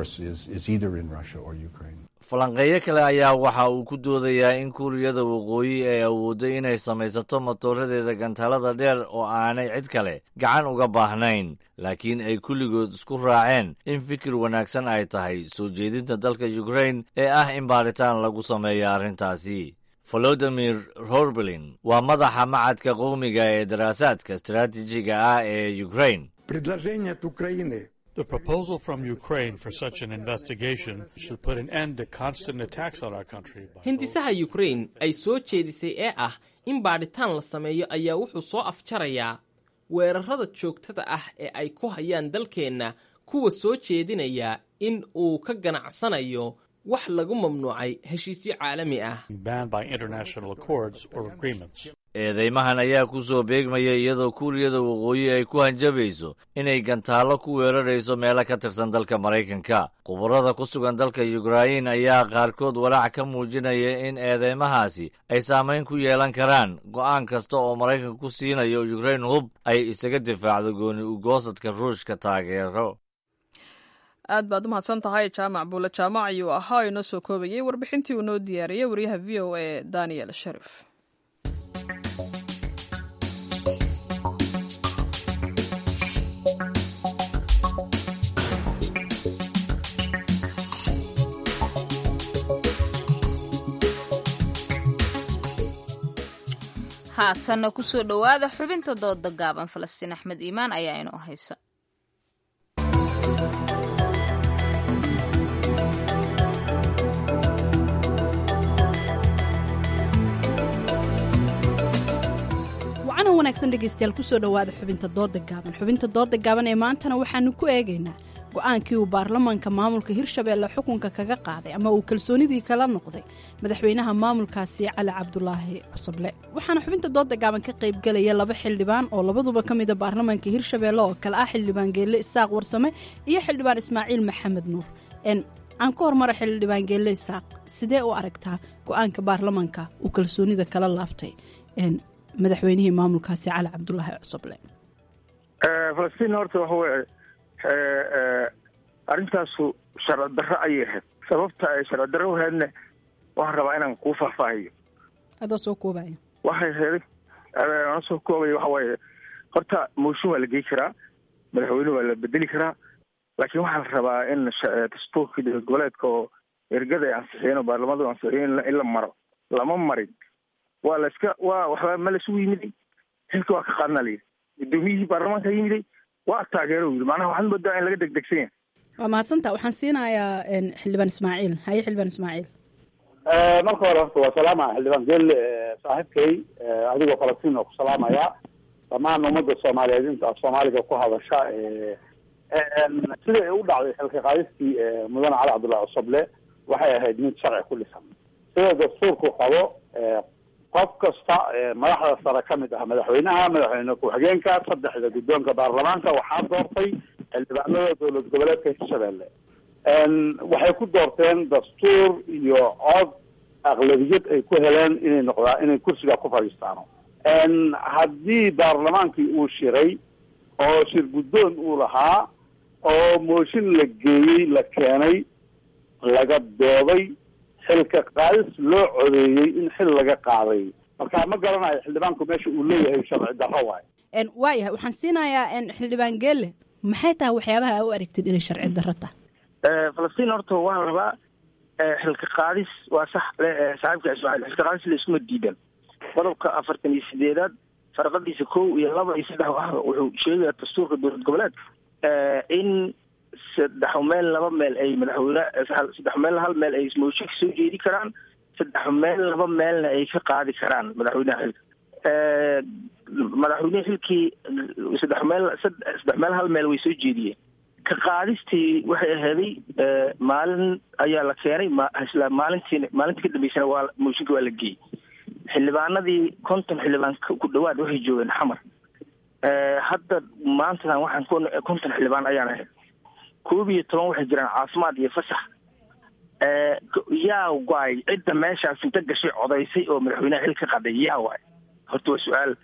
falanqeeyo kale ayaa waxa uu ku doodayaa in kuuriyada waqooyi ay awooddo inay samaysato matooradeeda gantaalada dheer oo aanay cid kale gacan uga baahnayn laakiin ay kulligood isku raaceen in fikir wanaagsan ay tahay soo jeedinta dalka ukrain ee ah in baaritaan lagu sameeyo arrintaasi volodimir rorbelin waa madaxa macadka qowmiga ee daraasaadka istaraatiijiga ah ee ukrain The proposal from Ukraine for such an investigation should put an end to constant attacks on our country. hindisaha ukrain ay soo jeedisay ee ah in baadhitaan la sameeyo ayaa wuxuu soo afjarayaa weerarada joogtada ah ee ay ku hayaan dalkeenna kuwa soo jeedinaya in uu ka ganacsanayo wax lagu mamnuucay heshiisyo caalami ah Banned by international accords or agreements. eedeymahan ayaa ku soo beegmaya iyadoo kuuriyada waqooyi ay ku hanjabayso inay gantaallo ku weerarayso meelo ka tirsan dalka maraykanka khubarada ku sugan dalka yukrain ayaa qaarkood walaac ka muujinaya in eedeymahaasi ay saamayn ku yeelan karaan go'aan kasta oo maraykanka ku siinayo yukrain hub ay isaga difaacdo gooni ugoosadka ruushka taageero aad baad u mahadsan tahay jaamac buule jaamac ayuu ahaa oo inoo soo koobayay warbixintii uu noo diyaariyey wariyaha v o a daniel sharif haatanna kusoo dhowaada xubinta dooda gaaban falastiin axmed iimaan ayaa inoo haysa wacana wanaagsan dhegaystayaal kusoo dhowaada xubinta dooda gaaban xubinta dooda gaaban ee maantana waxaanu ku eegaynaa go-aankii uu baarlamaanka maamulka hirshabeelle xukunka kaga qaaday ama uu kalsoonidii kala noqday madaxweynaha maamulkaasi cali cabdulaahi cusable waxaana xubinta dooda gaaban ka qaybgelaya laba xildhibaan oo labaduba ka mida baarlamaanka hirshabeelle oo kale ah xildhibaan geelle isaaq warsame iyo xildhibaan ismaaciil maxamed nuur aan ka hormara xildhibaan geelle isaaq sidee u aragtaa go-aanka baarlamaanka uu kalsoonida kala laabtay madaxweynihii maamulkaasi cali cabdulaahi cusable falastiin horta waxa weye arrintaasu sharci darro ayay ahayd sababta ay sharci darro u ahaydna waxaan rabaa inaan kuu faahfaahiyo adoo soo koobaya waxay ahayd ana soo koobaya waxa waaye horta mooshin waa la gey karaa madaxweyne waa la bedeli karaa laakiin waxaa la rabaa in dastuurkii dowlad goboleedka oo ergada ay ansixiyeen oo baarlamadu ansixiyeen in la maro lama marin waa la iska waa waxba ma laisugu yimiday xilka waa ka qaadna layidhi gudoomiyihii baarlamaanka yimiday waa taageero yidhi macnaha waxaad moodaa in laga degdegsan yahay waa mahadsantaa waxaan siinayaa xildhibaan ismaaciil haye xildhibaan ismaaciil marka hore horta waa salaama xildhibaan geelle saaxiibkay adigoo falastiin oo ku salaamaya dhammaan ummadda soomaaliyeed inta af soomaaliga ku hadasha siday u dhacday xilka qaadistii mudane cali cabdullahi cusuble waxay ahayd mid sharci ku dhisan sida dastuurku qabo qof kasta madaxda sare ka mid ah madaxweynaha madaxweyne ku-xigeenka saddexda guddoonka baarlamaanka waxaa doortay xildhibaanada dowlad goboleedka hirshabeelle waxay ku doorteen dastuur iyo cod aqlabiyad ay ku heleen inay noqdaa inay kursiga ku fadhiistaano haddii baarlamaankii uu shiray oo shir guddoon uu lahaa oo mooshin la geeyey la keenay laga dooday xilka qaadis loo codeeyey in xil laga qaaday marka ma garanayo xildhibaanku meesha uu leeyahay sharci darro waayo waayahay waxaan siinayaa xildhibaan geelle maxay tahay waxyaabaha a u aragtid inay sharci darro tahay falastiin horta waxaa rabaa xilka qaadis waa sax saaxiibka ismaaciil xilka qaadis la iskuma diidan qodobka afartan iyo sideedaad farqadiisa kow iyo laba iyo saddex ah wuxuu sheegayaa dastuurka dowlad goboleedka in saddex meel laba meel ay madaxweyne saddex meel hal meel ay mooshin ka soo jeedi karaan saddex meel laba meelna ay ka qaadi karaan madaxweynaha xilka madaxweynehi xilkii saddex meel saddex meel hal meel way soo jeediyeen ka qaadistii waxay aheeday maalin ayaa la keenay isla maalintii maalintii ka dambeysana waa mooshinka waa la geeyey xildhibaanadii konton xildhibaan ku dhawaad waxay joogeen xamar hadda maantadan waxaan konton xildhibaan ayaan ahayd koob iyo toban waxay jiraan caafimaad iyo fasax yaa waay cidda meeshaas inta gashay codaysay oo madaxweynaha xil ka qaday yaa waay horta waa su-aal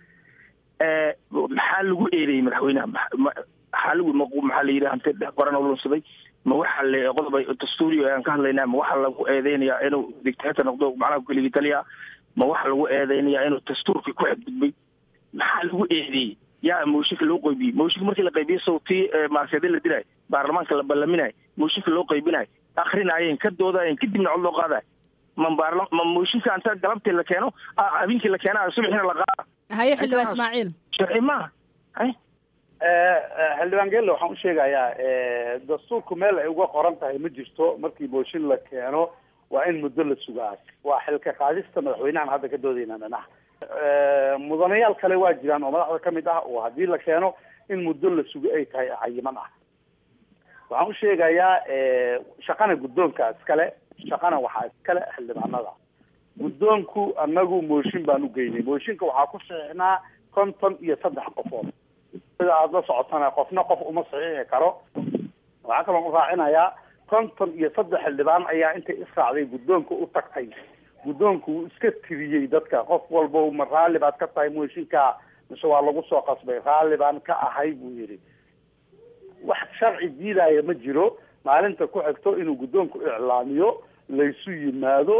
maxaa lagu eedeeyey madaxweynaha maxaa lagu maxaa la yidhi hante qoran oo lunsaday ma waxa le qodob dastuuri aan ka hadlaynaa ma waxa lagu eedeynayaa inuu dictator noqdo macnaha keligii taliya ma waxa lagu eedeynayaa inuu dastuurkii ku xadgudbay maxaa lagu eedeeyey yaa mooshinka loo qaybiyey mooshinka markii la qaybiyo sawtii maarseede la dilaayo baarlamaanka la ballaminayo mooshinka loo qaybinayo akrinaayeen ka doodaayeen kadibna cod loo qaadayo ma baarla ma mooshinka anta galabtii la keeno habeenkii la keena subaxina la qaada haye xildhibaan ismaaciil sharci maaha hay xildhibaan geelle waxaan u sheegayaa dastuurku meel ay uga qoran tahay ma jirto markii mooshin la keeno waa in muddo la sugaa waa xilka qaadista madaxweynahan hadda ka doodayna dhanaha mudanayaal kale waa jiraan oo madaxda kamid ah oo haddii la keeno in muddo la sugo ay tahay cayiman ah waxaan u sheegayaa shaqana guddoonka iskale shaqana waxaa iskale xildhibaanada guddoonku anagu mooshin baan u geynay mooshinka waxaa ku saxiixnaa konton iyo saddex qofood sida aada la socotana qofna qof uma saxiixi karo waxaa kaloo u raacinayaa konton iyo saddex xildhibaan ayaa intay israacday guddoonka u tagtay guddoonku wuu iska tiriyey dadka qof walba ma raalli baad ka tahay mooshinka mise waa lagu soo qasbay raalli baan ka ahay buu yidhi wax sharci diidaya ma jiro maalinta ku xigto inuu guddoonku iclaamiyo laysu yimaado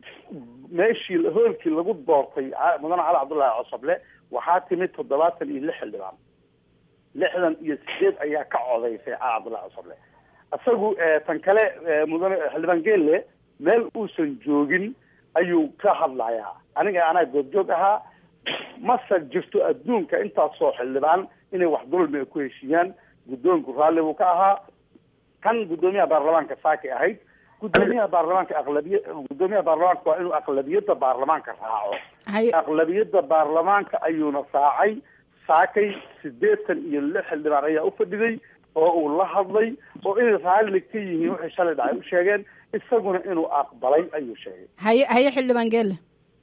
meeshii hoolkii lagu doortay mudane cali cabdullaahi cosoble waxaa timid toddobaatan iyo lix xildhibaan lixdan iyo sideed ayaa ka codaysay cali cabdullahi cosoble isagu tan kale mudane xildhibaan geelle meel uusan joogin ayuu ka hadlayaa aniga anaa goobjoog ahaa mase jirto adduunka intaasoo xildhibaan inay wax dulmi ay ku heshiiyaan guddoonku raalli buu ka ahaa kan guddoomiyaha baarlamaanka saakay ahayd guddoomiyaha baarlamaanka aqlabiya guddoomiyaha baarlamaanka waa inuu aqlabiyadda baarlamaanka raaco aqlabiyadda baarlamaanka ayuuna raacay saakay sideetan iyo lix xildhibaan ayaa ufadhiday oo uu la hadlay oo inay raalli ka yihiin waxay shalay dhacay u sheegeen isaguna inuu aqbalay ayuu sheegay haye haye xildhibaan geelle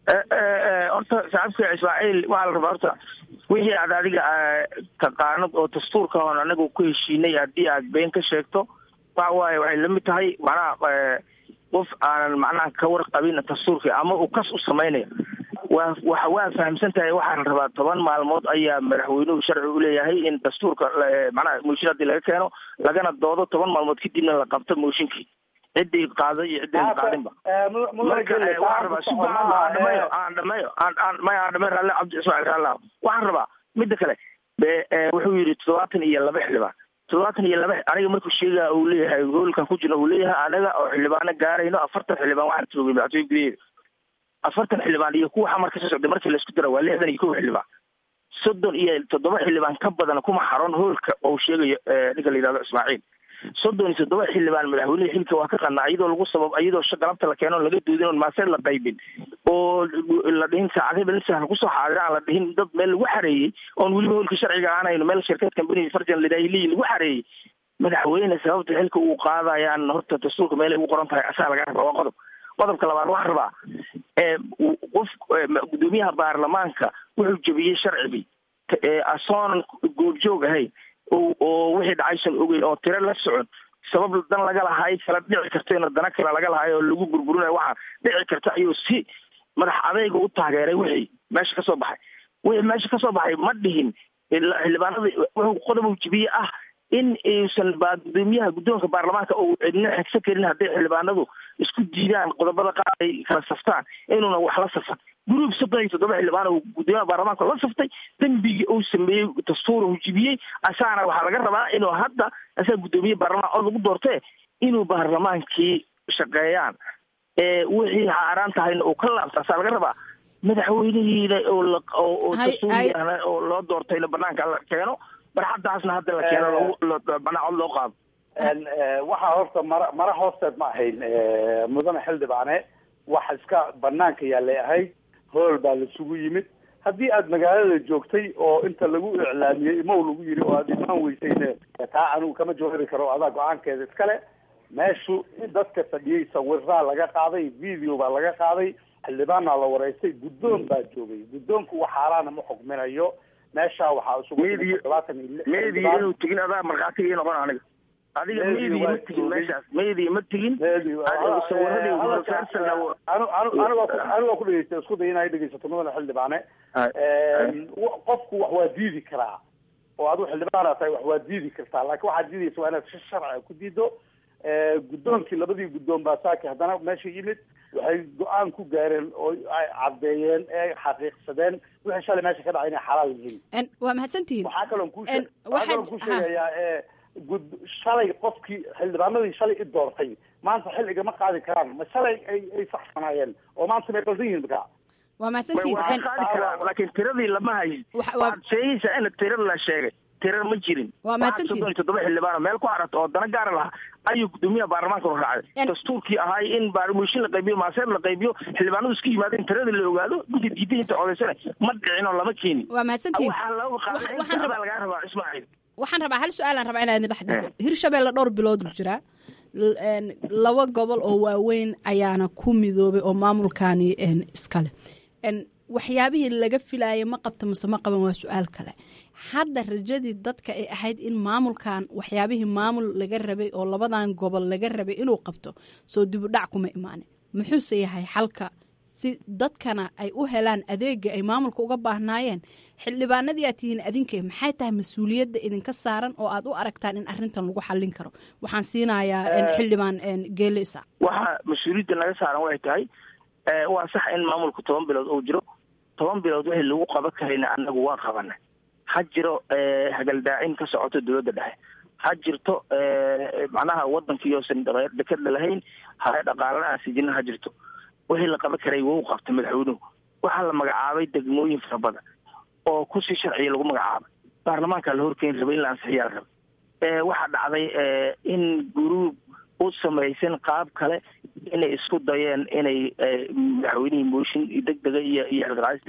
horta saxaabka ismaaciil waxaa la rabaa horta wixii aad adiga taqaanad oo dastuurka oon anaga ku heshiinay haddii aad been ka sheegto waxa waaye waxay lamid tahay macnaha qof aanan macnaha ka warqabin dastuurka ama uu kas u samaynayo waa waxa waa fahamsan tahay waxaa la rabaa toban maalmood ayaa madaxweynuhu sharci u leeyahay in dastuurka macnaha mooshin haddii laga keeno lagana doodo toban maalmood kadibna la qabto mooshinkii ciddii qaaday iyo ciddii qaadinba marka waxaan rabaa si aan dhameeyo aan dhameeyo aan maya aan dhameeyo ralle cabdi ismaaciil ralle waxaan rabaa midda kale wuxuu yidhi toddobaatan iyo laba xildhibaan toddobaatan iyo laba aniga markuu sheegaa uu leeyahay hoolkan ku jirna uu leeyahay anaga oo xildhibaano gaarayno afartan xildhibaan waxaan joogay madaxtooye gudaheeda afartan xildhibaan iyo kuwa xamar kasoo socday markii laisku dara waa lixdan iyo kow xildhibaan soddon iyo toddoba xildhibaan ka badan kuma xaron hoolka oo sheegayo ninka la yidhahdo ismaaciil soddon iyo toddoba xildhibaan madaxweyneha xilka waa ka qanaa iyadoo lagu sabab iyadoo galabta la keeno laga doodin oon maaseed la qaybin oo la dhihin saacadaba nin sahal kusoo xaadira aan la dhihin dad meel lagu xareeyey oon weliba hoolka sharciga aanayno meel shirkad company farjan lidahiliyi lagu xareeyey madaxweyne sababta xilka uu qaadayaan horta dastuurka meelay ugu qoran tahay asaa laga rabaa waa qodob qodobka labaad waxaan rabaa qof guddoomiyaha baarlamaanka wuxuu jebiyey sharcigii asoonan goobjoog ahayn oo wixii dhacaysan ogeyn oo tiro la socon sabab dan laga lahaay kala dhici karto in dana kale laga lahaay oo lagu burburinayo waxaa dhici karta ayuu si madax adayga u taageeray wixii meesha kasoo baxay wixii meesha kasoo baxay ma dhihin xildhibaanada wuxuu qodob uu jebiyey ah in aysan ba gudoomiyaha guddoonka baarlamaanka uu cidna xigsan karin hadday xildhibaanadu isku diidaan qodobada qaar ay kala saftaan inuuna wax la safan guruub soddon iyo toddoba xildhibaan uu gudoomiyaha baarlamaanka la saftay dembigii uu sameeyey dastuur uu jibiyey asaana waxaa laga rabaa inuu hadda asaga guddoomiye baarlamaan cod lagu doortee inuu baarlamaankii shaqeeyaan wixii xaaraan tahayna uu ka laabta asaa laga rabaa madaxweynihiina oo dastuuriyana oo loo doortayna banaanka la keeno barxadaasna hadda la keeno banaa cod loo qaado waxaa horta mara mara hoosteed ma ahayn mudane xildhibaane wax iska banaanka yaalay ahayd hool baa laisugu yimid haddii aad magaalada joogtay oo inta lagu iclaamiyey imow lagu yiri oo aad imaan weysayne taa anigu kama jawaabi karo adaa go-aankeeda iskale meeshu dadka fadhiyey sawiraa laga qaaday video baa laga qaaday xildhibaanaa la wareystay guddoon baa joogay guddoonku wax xaaraana ma xukminayo meesha waxaa isugu todobaatan iyo lix meediya inuu tegin adaa markhaati ii noqon aniga adiga meediya ma tegin meeshaas meediya ma tegin anigoo ku dhegeysta isku day inay dhegeysato mudane xildhibaane qofku wax waa diidi karaa oo adigu xildhibaana tahay wax waa diidi kartaa laakiin waxaad diidaysa waa inaad si sharciga ku diido guddoonkii labadii guddoon baa saaki haddana meesha yimid waxay go-aan ku gaareen oo ay caddeeyeen ee xaqiiqsadeen wixii shalay meesha ka dhacay inay xalaal yihiin waa mahadsantihiin waxaa kaloon ku waxaa kaloon ku sheegayaa ee gud shalay qofkii xildhibaanadii shalay i doortay maanta xil igama qaadi karaan ma shalay ay ay saxsanaayeen oo maanta may qaldan yihiin markaa waa mahadsantihiin waa qaadi karaa laakiin tiradii lama hayin waxaad sheegaysaa in tirada la sheegay tirar ma jirin waa mahadsantihiin soddon iyo toddoba xildhibaan meel ku xarata oo dana gaara lahaa ayuu gudoomiyaha baarlamaanka u raacday dastuurkii ahaay in baarmuushin la qaybiyo maaseer la qaybiyo xildhibaanadu isku yimaadeen tiradii la ogaado ninka diiday inta codaysana ma dhicin oo lama keenin waa mahadsantihiin waxaa laga qaaday in tirada lagaa rabaa ismaaciil waxaan rabaa hal su-aalaan rabaa inaa idin dhex dhigo hirshabeelle dhowr bilood jiraa laba gobol oo waaweyn ayaana ku midoobay oo maamulkaani iskale waxyaabihii laga filaayay ma qabta mase ma qaban waa su-aal kale hadda rajadii dadka ay ahayd in maamulkan waxyaabihii maamul laga rabay oo labadan gobol laga rabay inuu qabto soo dibudhac kuma imaanin muxuuse yahay xalka si dadkana ay u helaan adeega ay maamulka uga baahnaayeen xildhibaanadii aad tihiin adinka maxay tahay mas-uuliyadda idinka saaran oo aad u aragtaan in arintan lagu xallin karo waxaan siinayaa xildhibaan geele isa waxa mas-uuliyadda naga saaran waxay tahay waa sax in maamulku toban bilood uu jiro toban bilood wixii lagu qaban karayna annagu waan qabanay ha jiro hagaldaacin ka socoto dowladda dhexe ha jirto macnaha wadankii oosan dekada lahayn hare dhaqaalana aan sijina ha jirto wixii la qaban karay wou qabtay madaxweynuhu waxaa la magacaabay degmooyin fara badan oo kusii sharciya lagu magacaabay baarlamaanka la horkeeni rabay in la ansixiyaa la rabay waxaa dhacday in guruub u samaysan qaab kale inay isku dayeen inay madaxweynihii mooshin degdega iyo iyo xilqaadis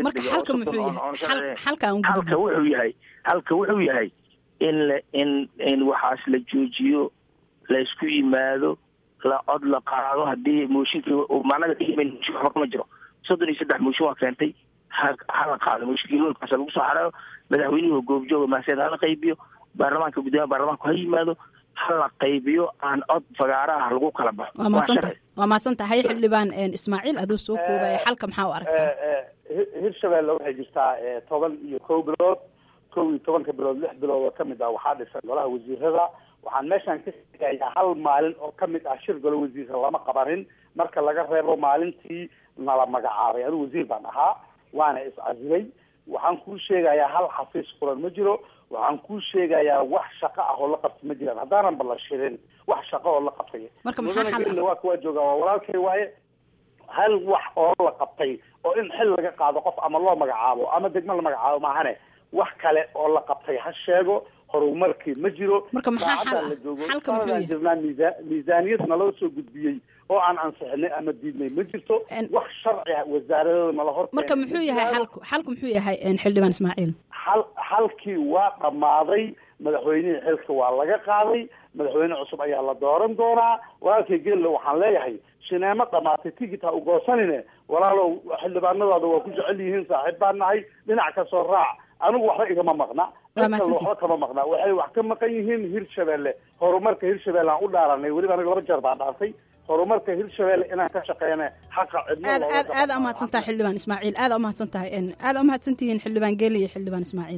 degdega halka wuxuu yahay halka wuxuu yahay in la in in waxaas la joojiyo la isku yimaado la cod la qaado haddii mooshinkii macnaga mooshin waxba kama jiro soddon iyo saddex mooshin waa keentay ha hala qaado mooshinkii hoolkaas lagu soo xareeyo madaxweynuhu goobjooga maaseed hala qaybiyo baarlamaanka guddoomiyaha baarlamaanku ha yimaado hala qaybiyo aan cod fagaaraha lagu kala baxo waa madsanta waa mahadsan tahay xildhibaan ismaaciil adoo soo koobaya xalka maxaa u aragtaa hirshabelle waxay jirtaa toban iyo kow bilood kow iyo tobanka bilood lix bilood oo kamid ah waxaa dhisan golaha wasiirada waxaan meeshaan ka sheegayaa hal maalin oo kamid ah shir golo wasiirka lama qabanin marka laga reebo maalintii nala magacaabay anigu wasiir baan ahaa waana iscasilay waxaan kuu sheegayaa hal xafiis furan ma jiro waxaan kuu sheegayaa wax shaqo ah oo la qabtay ma jiraan haddaanan ba la shirin wax shaqo oo la qabtay mudane waa kuwaa jooga waa walaalkay waaye hal wax oo la qabtay oo in xil laga qaado qof ama loo magacaabo ama degmo la magacaabo maahane wax kale oo la qabtay ha sheego horumarkii ma jiro marka maxaa xal la joogo xalka muxuu yahay jirnaa miisa miisaaniyad naloo soo gudbiyey oo aan ansixinay ama diidnay ma jirto wax sharci ah wasaaradada nala hor marka muxuu yahay xalku xalku muxuu yahay xildhibaan ismaaciil xal xalkii waa dhammaaday madaxweynihii xilka waa laga qaaday madaxweyne cusub ayaa la dooran doonaa walaalkay gelle waxaan leeyahay shineemo dhamaatay tigit ha u goosanine walaalow xildhibaanadaada waa ku jecel yihiin saaxiib baan nahay dhinac ka soo raac anigu waxba igama maqna waxba kama maqna waxay wax ka maqan yihiin hirshabelle horumarka hirshabelle aan u dhaaranay weliba aniga laba jeer baan dhaartay horumarka hirshabelle inaan ka shaqeyna xaqa cidna aad aad aad umahadsan tahay xildhibaan ismaaciil aad umahadsan tahay aad umahadsan tihiin xildhibaan geeli iyo xildhibaan ismaaciil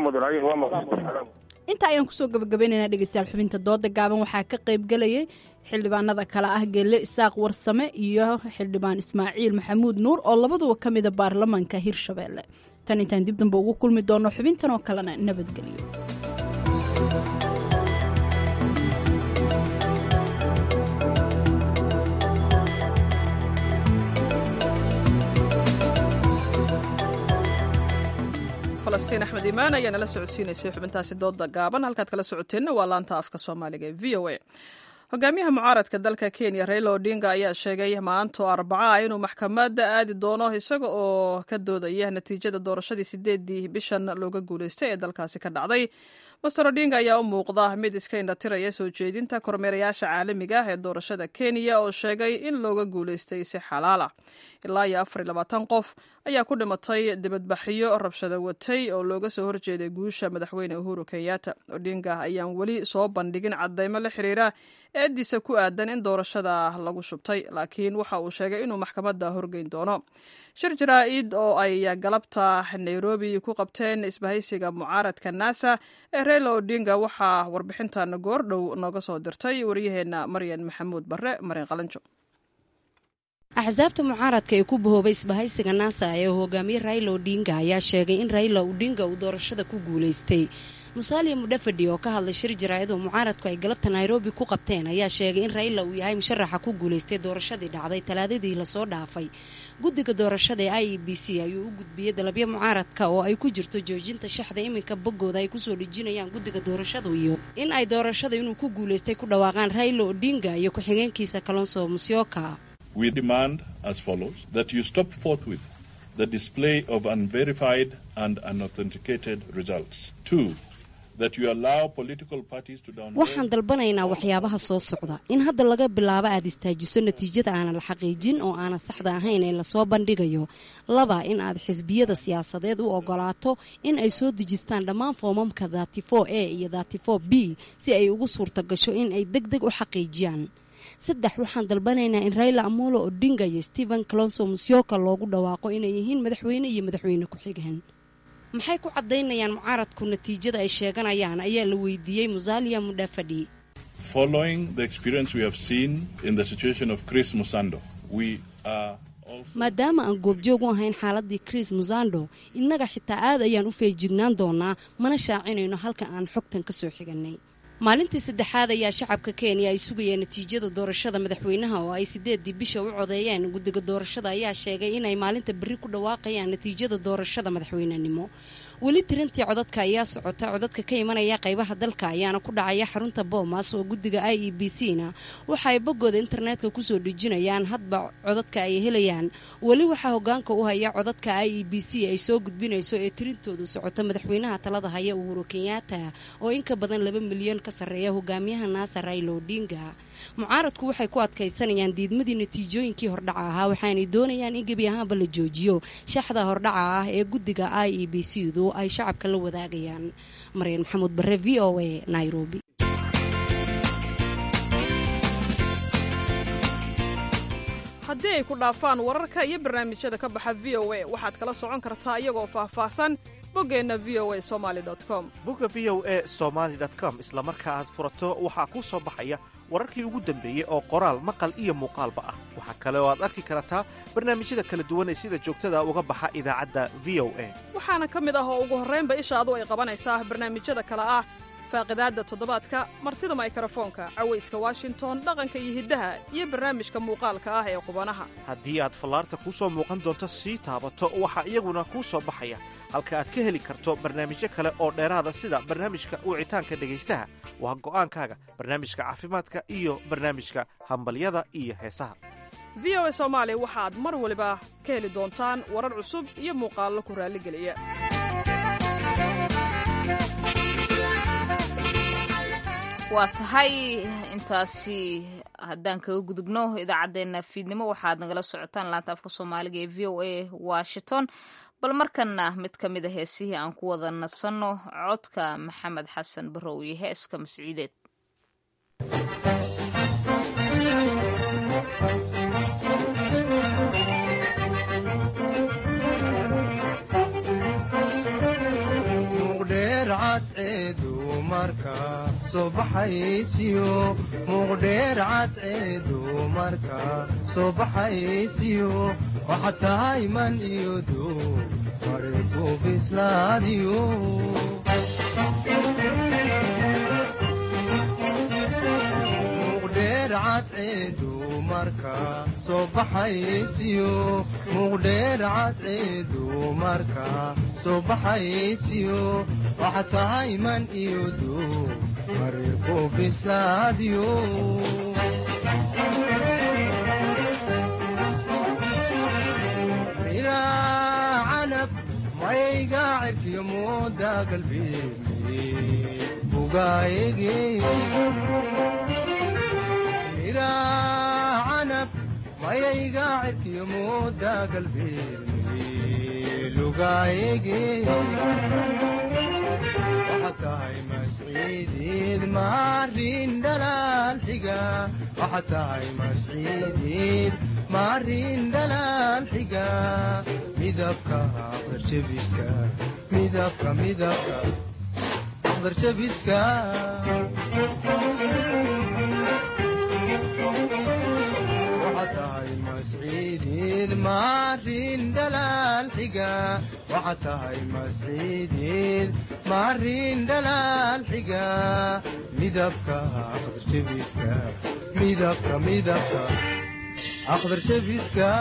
inta ayaan kusoo gabagabaynaynaa dhegeystayaal xubinta dooda gaaban waxaa ka qayb gelayay xildhibaanada kale ah geelle isaaq warsame iyo xildhibaan ismaaciil maxamuud nuur oo labaduba ka mida baarlamaanka hirshabelle tan intaan dib dambe ugu kulmi doono xubintan oo kalena nabadgelyo falastiin axmed imaan ayaa nala socodsiinaysay xubintaasi dooda gaaban halkaad kala socoteenna waa laanta afka soomaaliga ee v o a hogaamiyaha mucaaradka dalka kenya raila odinga ayaa sheegay maanto arbaca ah inuu maxkamadda aadi doono isaga oo ka doodaya natiijada doorashadii sideedii bishan looga guuleystay ee dalkaasi ka dhacday master odinga ayaa u muuqda mid iska indhatiraya soo jeedinta kormeerayaasha caalamiga ah ee doorashada kenya oo sheegay in looga guuleystay si xalaal ah ilaa iyo afar iyo labaatan qof ayaa ku dhimatay dibadbaxyo rabshado watay oo looga soo horjeeday guusha madaxweyne uhuru kenyatta odinga ayaan weli soo bandhigin cadeymo la xiriira eediisa ku aadan in doorashada lagu shubtay laakiin waxa uu sheegay inuu maxkamadda horgeyn doono shir jaraa-id oo ay galabta nairobi ku qabteen isbahaysiga mucaaradka nasa ee reila odinga waxaa warbixintan goordhow nooga soo dirtay waryaheena maryan maxamuud bare marin qalanjo axsaabta mucaaradka ee ku bahoobay isbahaysiga naasa ee hogaamiye raila odinga ayaa sheegay in raila odinga uu doorashada ku guulaystay musaaliya mudhafadhi oo ka hadlay shir jaraa-id oo mucaaradku ay galabta nairobi ku qabteen ayaa sheegay in raila uu yahay musharaxa ku guulaystay doorashadii dhacday talaadadii lasoo dhaafay guddiga doorashada ee i e b c ayuu u gudbiyey dalabyo mucaaradka oo ay ku jirto joojinta shaxda iminka boggooda ay kusoo dhejinayaan guddiga doorashadu iyo in ay doorashada inuu ku guulaystay ku dhawaaqaan raila odinga iyo ku-xigeenkiisa kalonso musyoka We demand as follows that you stop forthwith the display of unverified and unauthenticated results. Two, that you allow political parties to download. waxaan dalbanaynaa waxyaabaha soo socda in hadda laga bilaabo aad istaajiso natiijada aanan la xaqiijin oo aanan saxda ahayn ee lasoo bandhigayo laba in aad xisbiyada siyaasadeed u ogolaato in ay soo dejistaan dhammaan foomamka datifo a iyo datifo b si ay ugu suurta gasho in ay deg deg u xaqiijiyaan saddex waxaan dalbanaynaa in raila amolo odinga iyo stephen calonso musyoka loogu dhawaaqo inay yihiin madaxweyne iyo madaxweyne ku-xigeen maxay ku cadaynayaan mucaaradku natiijada ay sheeganayaan ayaa la weydiiyey musalia mudhafadhi Following the experience we have seen in the situation of Chris Musando, we are maadaama aan goobjoog u ahayn xaaladii chris musando innaga xitaa aad ayaan u feejignaan doonaa mana shaacinayno halka aan xogtan ka soo xiganay maalintii saddexaad ayaa shacabka kenya ay sugayeen natiijada doorashada madaxweynaha oo ay sideedii bisha u codeeyeen guddiga doorashada ayaa sheegay inay maalinta berri ku dhawaaqayaan natiijada doorashada madaxweynenimo weli tirintii codadka ayaa socota codadka ka imanaya qaybaha dalka ayaana ku dhacaya xarunta boomas oo guddiga i e b c na waxa ay boggooda internetka kusoo dhejinayaan hadba codadka ay helayaan weli waxaa hogaanka u haya codadka i e b c ay soo gudbinayso ee tirintoodu socota madaxweynaha talada haya uhuru kenyatta oo in ka badan laba milyan ka sarreeya hogaamiyaha naasa raila odinga mucaaradku waxay ku adkaysanayaan diidmadii natiijooyinkii hordhaca ahaa waxaanay doonayaan in gebi ahaanba la joojiyo shaxda hordhaca ah ee guddiga i e b c du ay shacabka la wadaagayaan maryan maxamuud bare v o a nairobi haddii ay ku dhaafaan wararka iyo barnaamijyada ka baxa v o a waxaad kala socon kartaa iyagoo faahfaahsan boggeenna v o a somaali com bogga v o a somaali com isla marka aad furato waxaa kuu soo baxaya wararkii ugu dambeeyey oo qoraal maqal iyo muuqaalba ah waxaa kale oo aad arki kartaa barnaamijyada kala duwan ee sida joogtada uga baxa idaacadda v o a waxaana ka mid ah oo ugu horraynba ishaadu ay qabanaysaa barnaamijyada kale ah faaqidaadda toddobaadka martida maykrofoonka cawayska washington dhaqanka iyo hiddaha iyo barnaamijka muuqaalka ah ee qubanaha haddii aad fallaarta kuu soo muuqan doonto sii taabato waxaa iyaguna kuu soo baxaya halka aad ka heli karto barnaamijyo kale oo dheeraada sida barnaamijka wicitaanka dhegaystaha waa go'aankaaga barnaamijka caafimaadka iyo barnaamijka hambalyada iyo heesaha v o a soomaali waxaad mar waliba ka heli doontaan warar cusub iyo muuqaallo ku raalligeliya waa tahay intaasi haddaan kaga gudubno idaacaddeenna fiidnimo waxaad nagala socotaan laanta afka soomaaliga ee v o a washington bal markanna mid ka mid a heesihii aan ku wada nasanno codka maxamed xasan barow iyo heeska masciideed muqdheer cadceedu marka soo baxaysiyo waxa tahay man iyo duu mariku bislaadiyo muqdheer cadceedu marka soo baxaysiyo muuqdheer cadceedu marka soo baxaysiyo waxa tahay man iyo duu marirku bislaadiyo miraa canab mayga cirkiyo mooda galbeeni bugaayege miraa canab mayayga cirkiyo mooda galbeeni lugaayege waxa tahay masciidiid maarin dhalaal xiga waxa tahay masciidiid maarin dhalaal xiga midabka aqdarjabiska midabka midabka aqdarjabiska waxa tahay masciidiid maarin dhalaal xiga waxa tahay masciidiid maarin dhalaal xiga midabka aqdarjabiska midabka midabka aqdarjabiska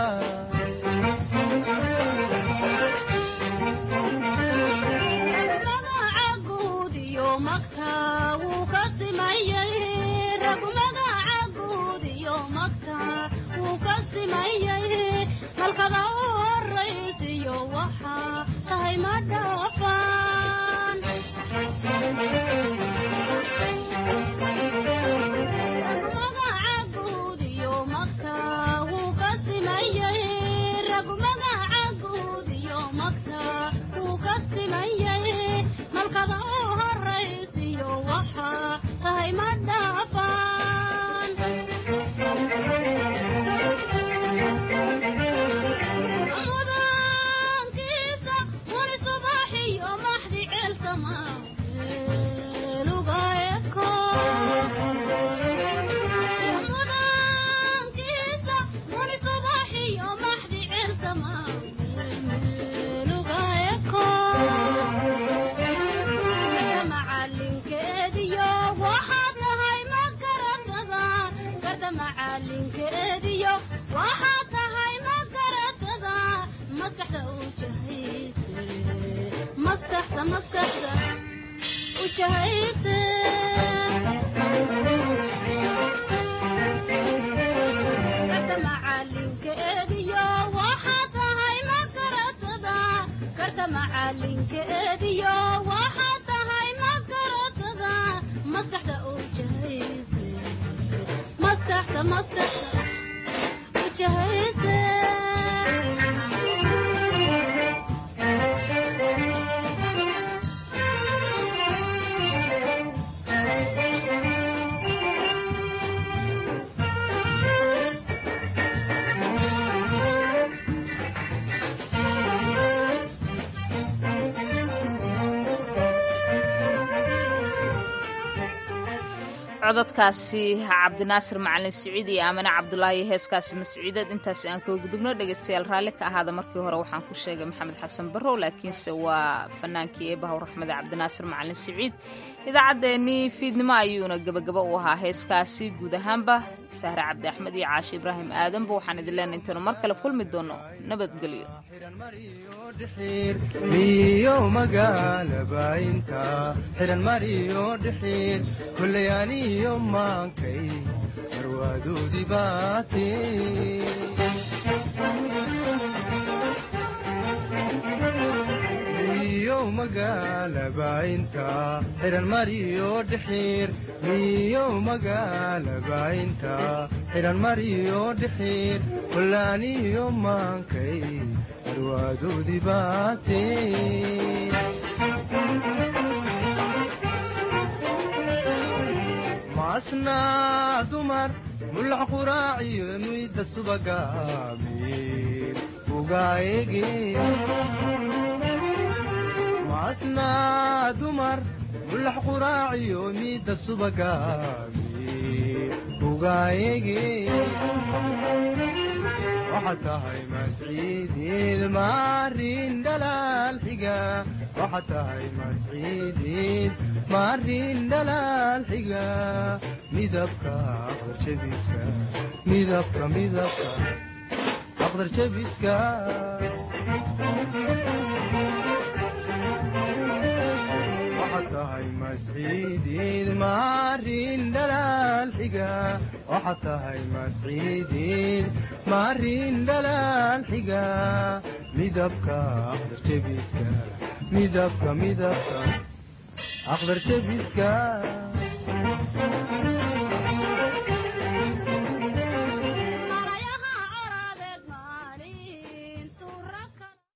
halkada u horaysiyo waxaa tahay ma dhaafaan magaca guud iyo magta wuu ka simayay rag magaca guud iyo magta wuu ka simayay malkada u horaysiyo waxaa tahay ma dhaafaan mudankiisa wani subaxiyo maxdi ceelsama lugaeko mudankiisa wani subaxiyo maxdi ceelsama lugaeko garda macalinkeediyo waxaad tahay ma garatada garda macalinkeediyo waxaad tahay ma garatada maskaxda u jahayse maskaxda maskaxda u jahayse garda macalinkeediyo waxaad tahay ma garatada garda macalinkeediyo waxaad tahay ma garatada maskaxda u jahayse maskaxda maskaxda u jahayse cododkaasi cabdinaasir macalin siciid iyo aamine cabdulaahi heeskaasi masciideed intaasi aan kaga gudubno dhegaystayaal raalli ka ahaada markii hore waxaan ku sheegay maxamed xasan barrow laakiinse waa fanaankii eebahaw raxmade cabdinaasir macalin siciid idaacaddeenii fiidnimo ayuuna gebagaba u ahaa heeskaasi guud ahaanba sahre cabdi axmed iyo caashi ibraahim aadanba waxaan idin leenahay intaynu mar kale kulmi doono nabadgelyo miyo magaalaba inta xiran mariyo dhixiir kulley aniyo maankay marwaadoodii baate miyo magaalaba inta xiran mariyo dhixiir miyo magaalaba inta xiran mariyo dhixiir kulley aniyo maankay marwaadoodii baate maasnaa dumar mulax quraaciyo muyda subaga amiir ugaayege maasnaa dumar mulax quraaciyo miyda subaga amiir ugaayege waxaad tahay masciidiid maarin dhalaal dhalaal xiga waxaa tahay masciidiin maarin dhalaal xiga midabka aqdarjabiska midabka midabka aqdarjabiska waxaa tahay masciidiin maarin dhalaal xiga waxaa tahay masciidiin maarin dhalaal xiga midabka aqdarjabiska midabka midabka aqdarjabiska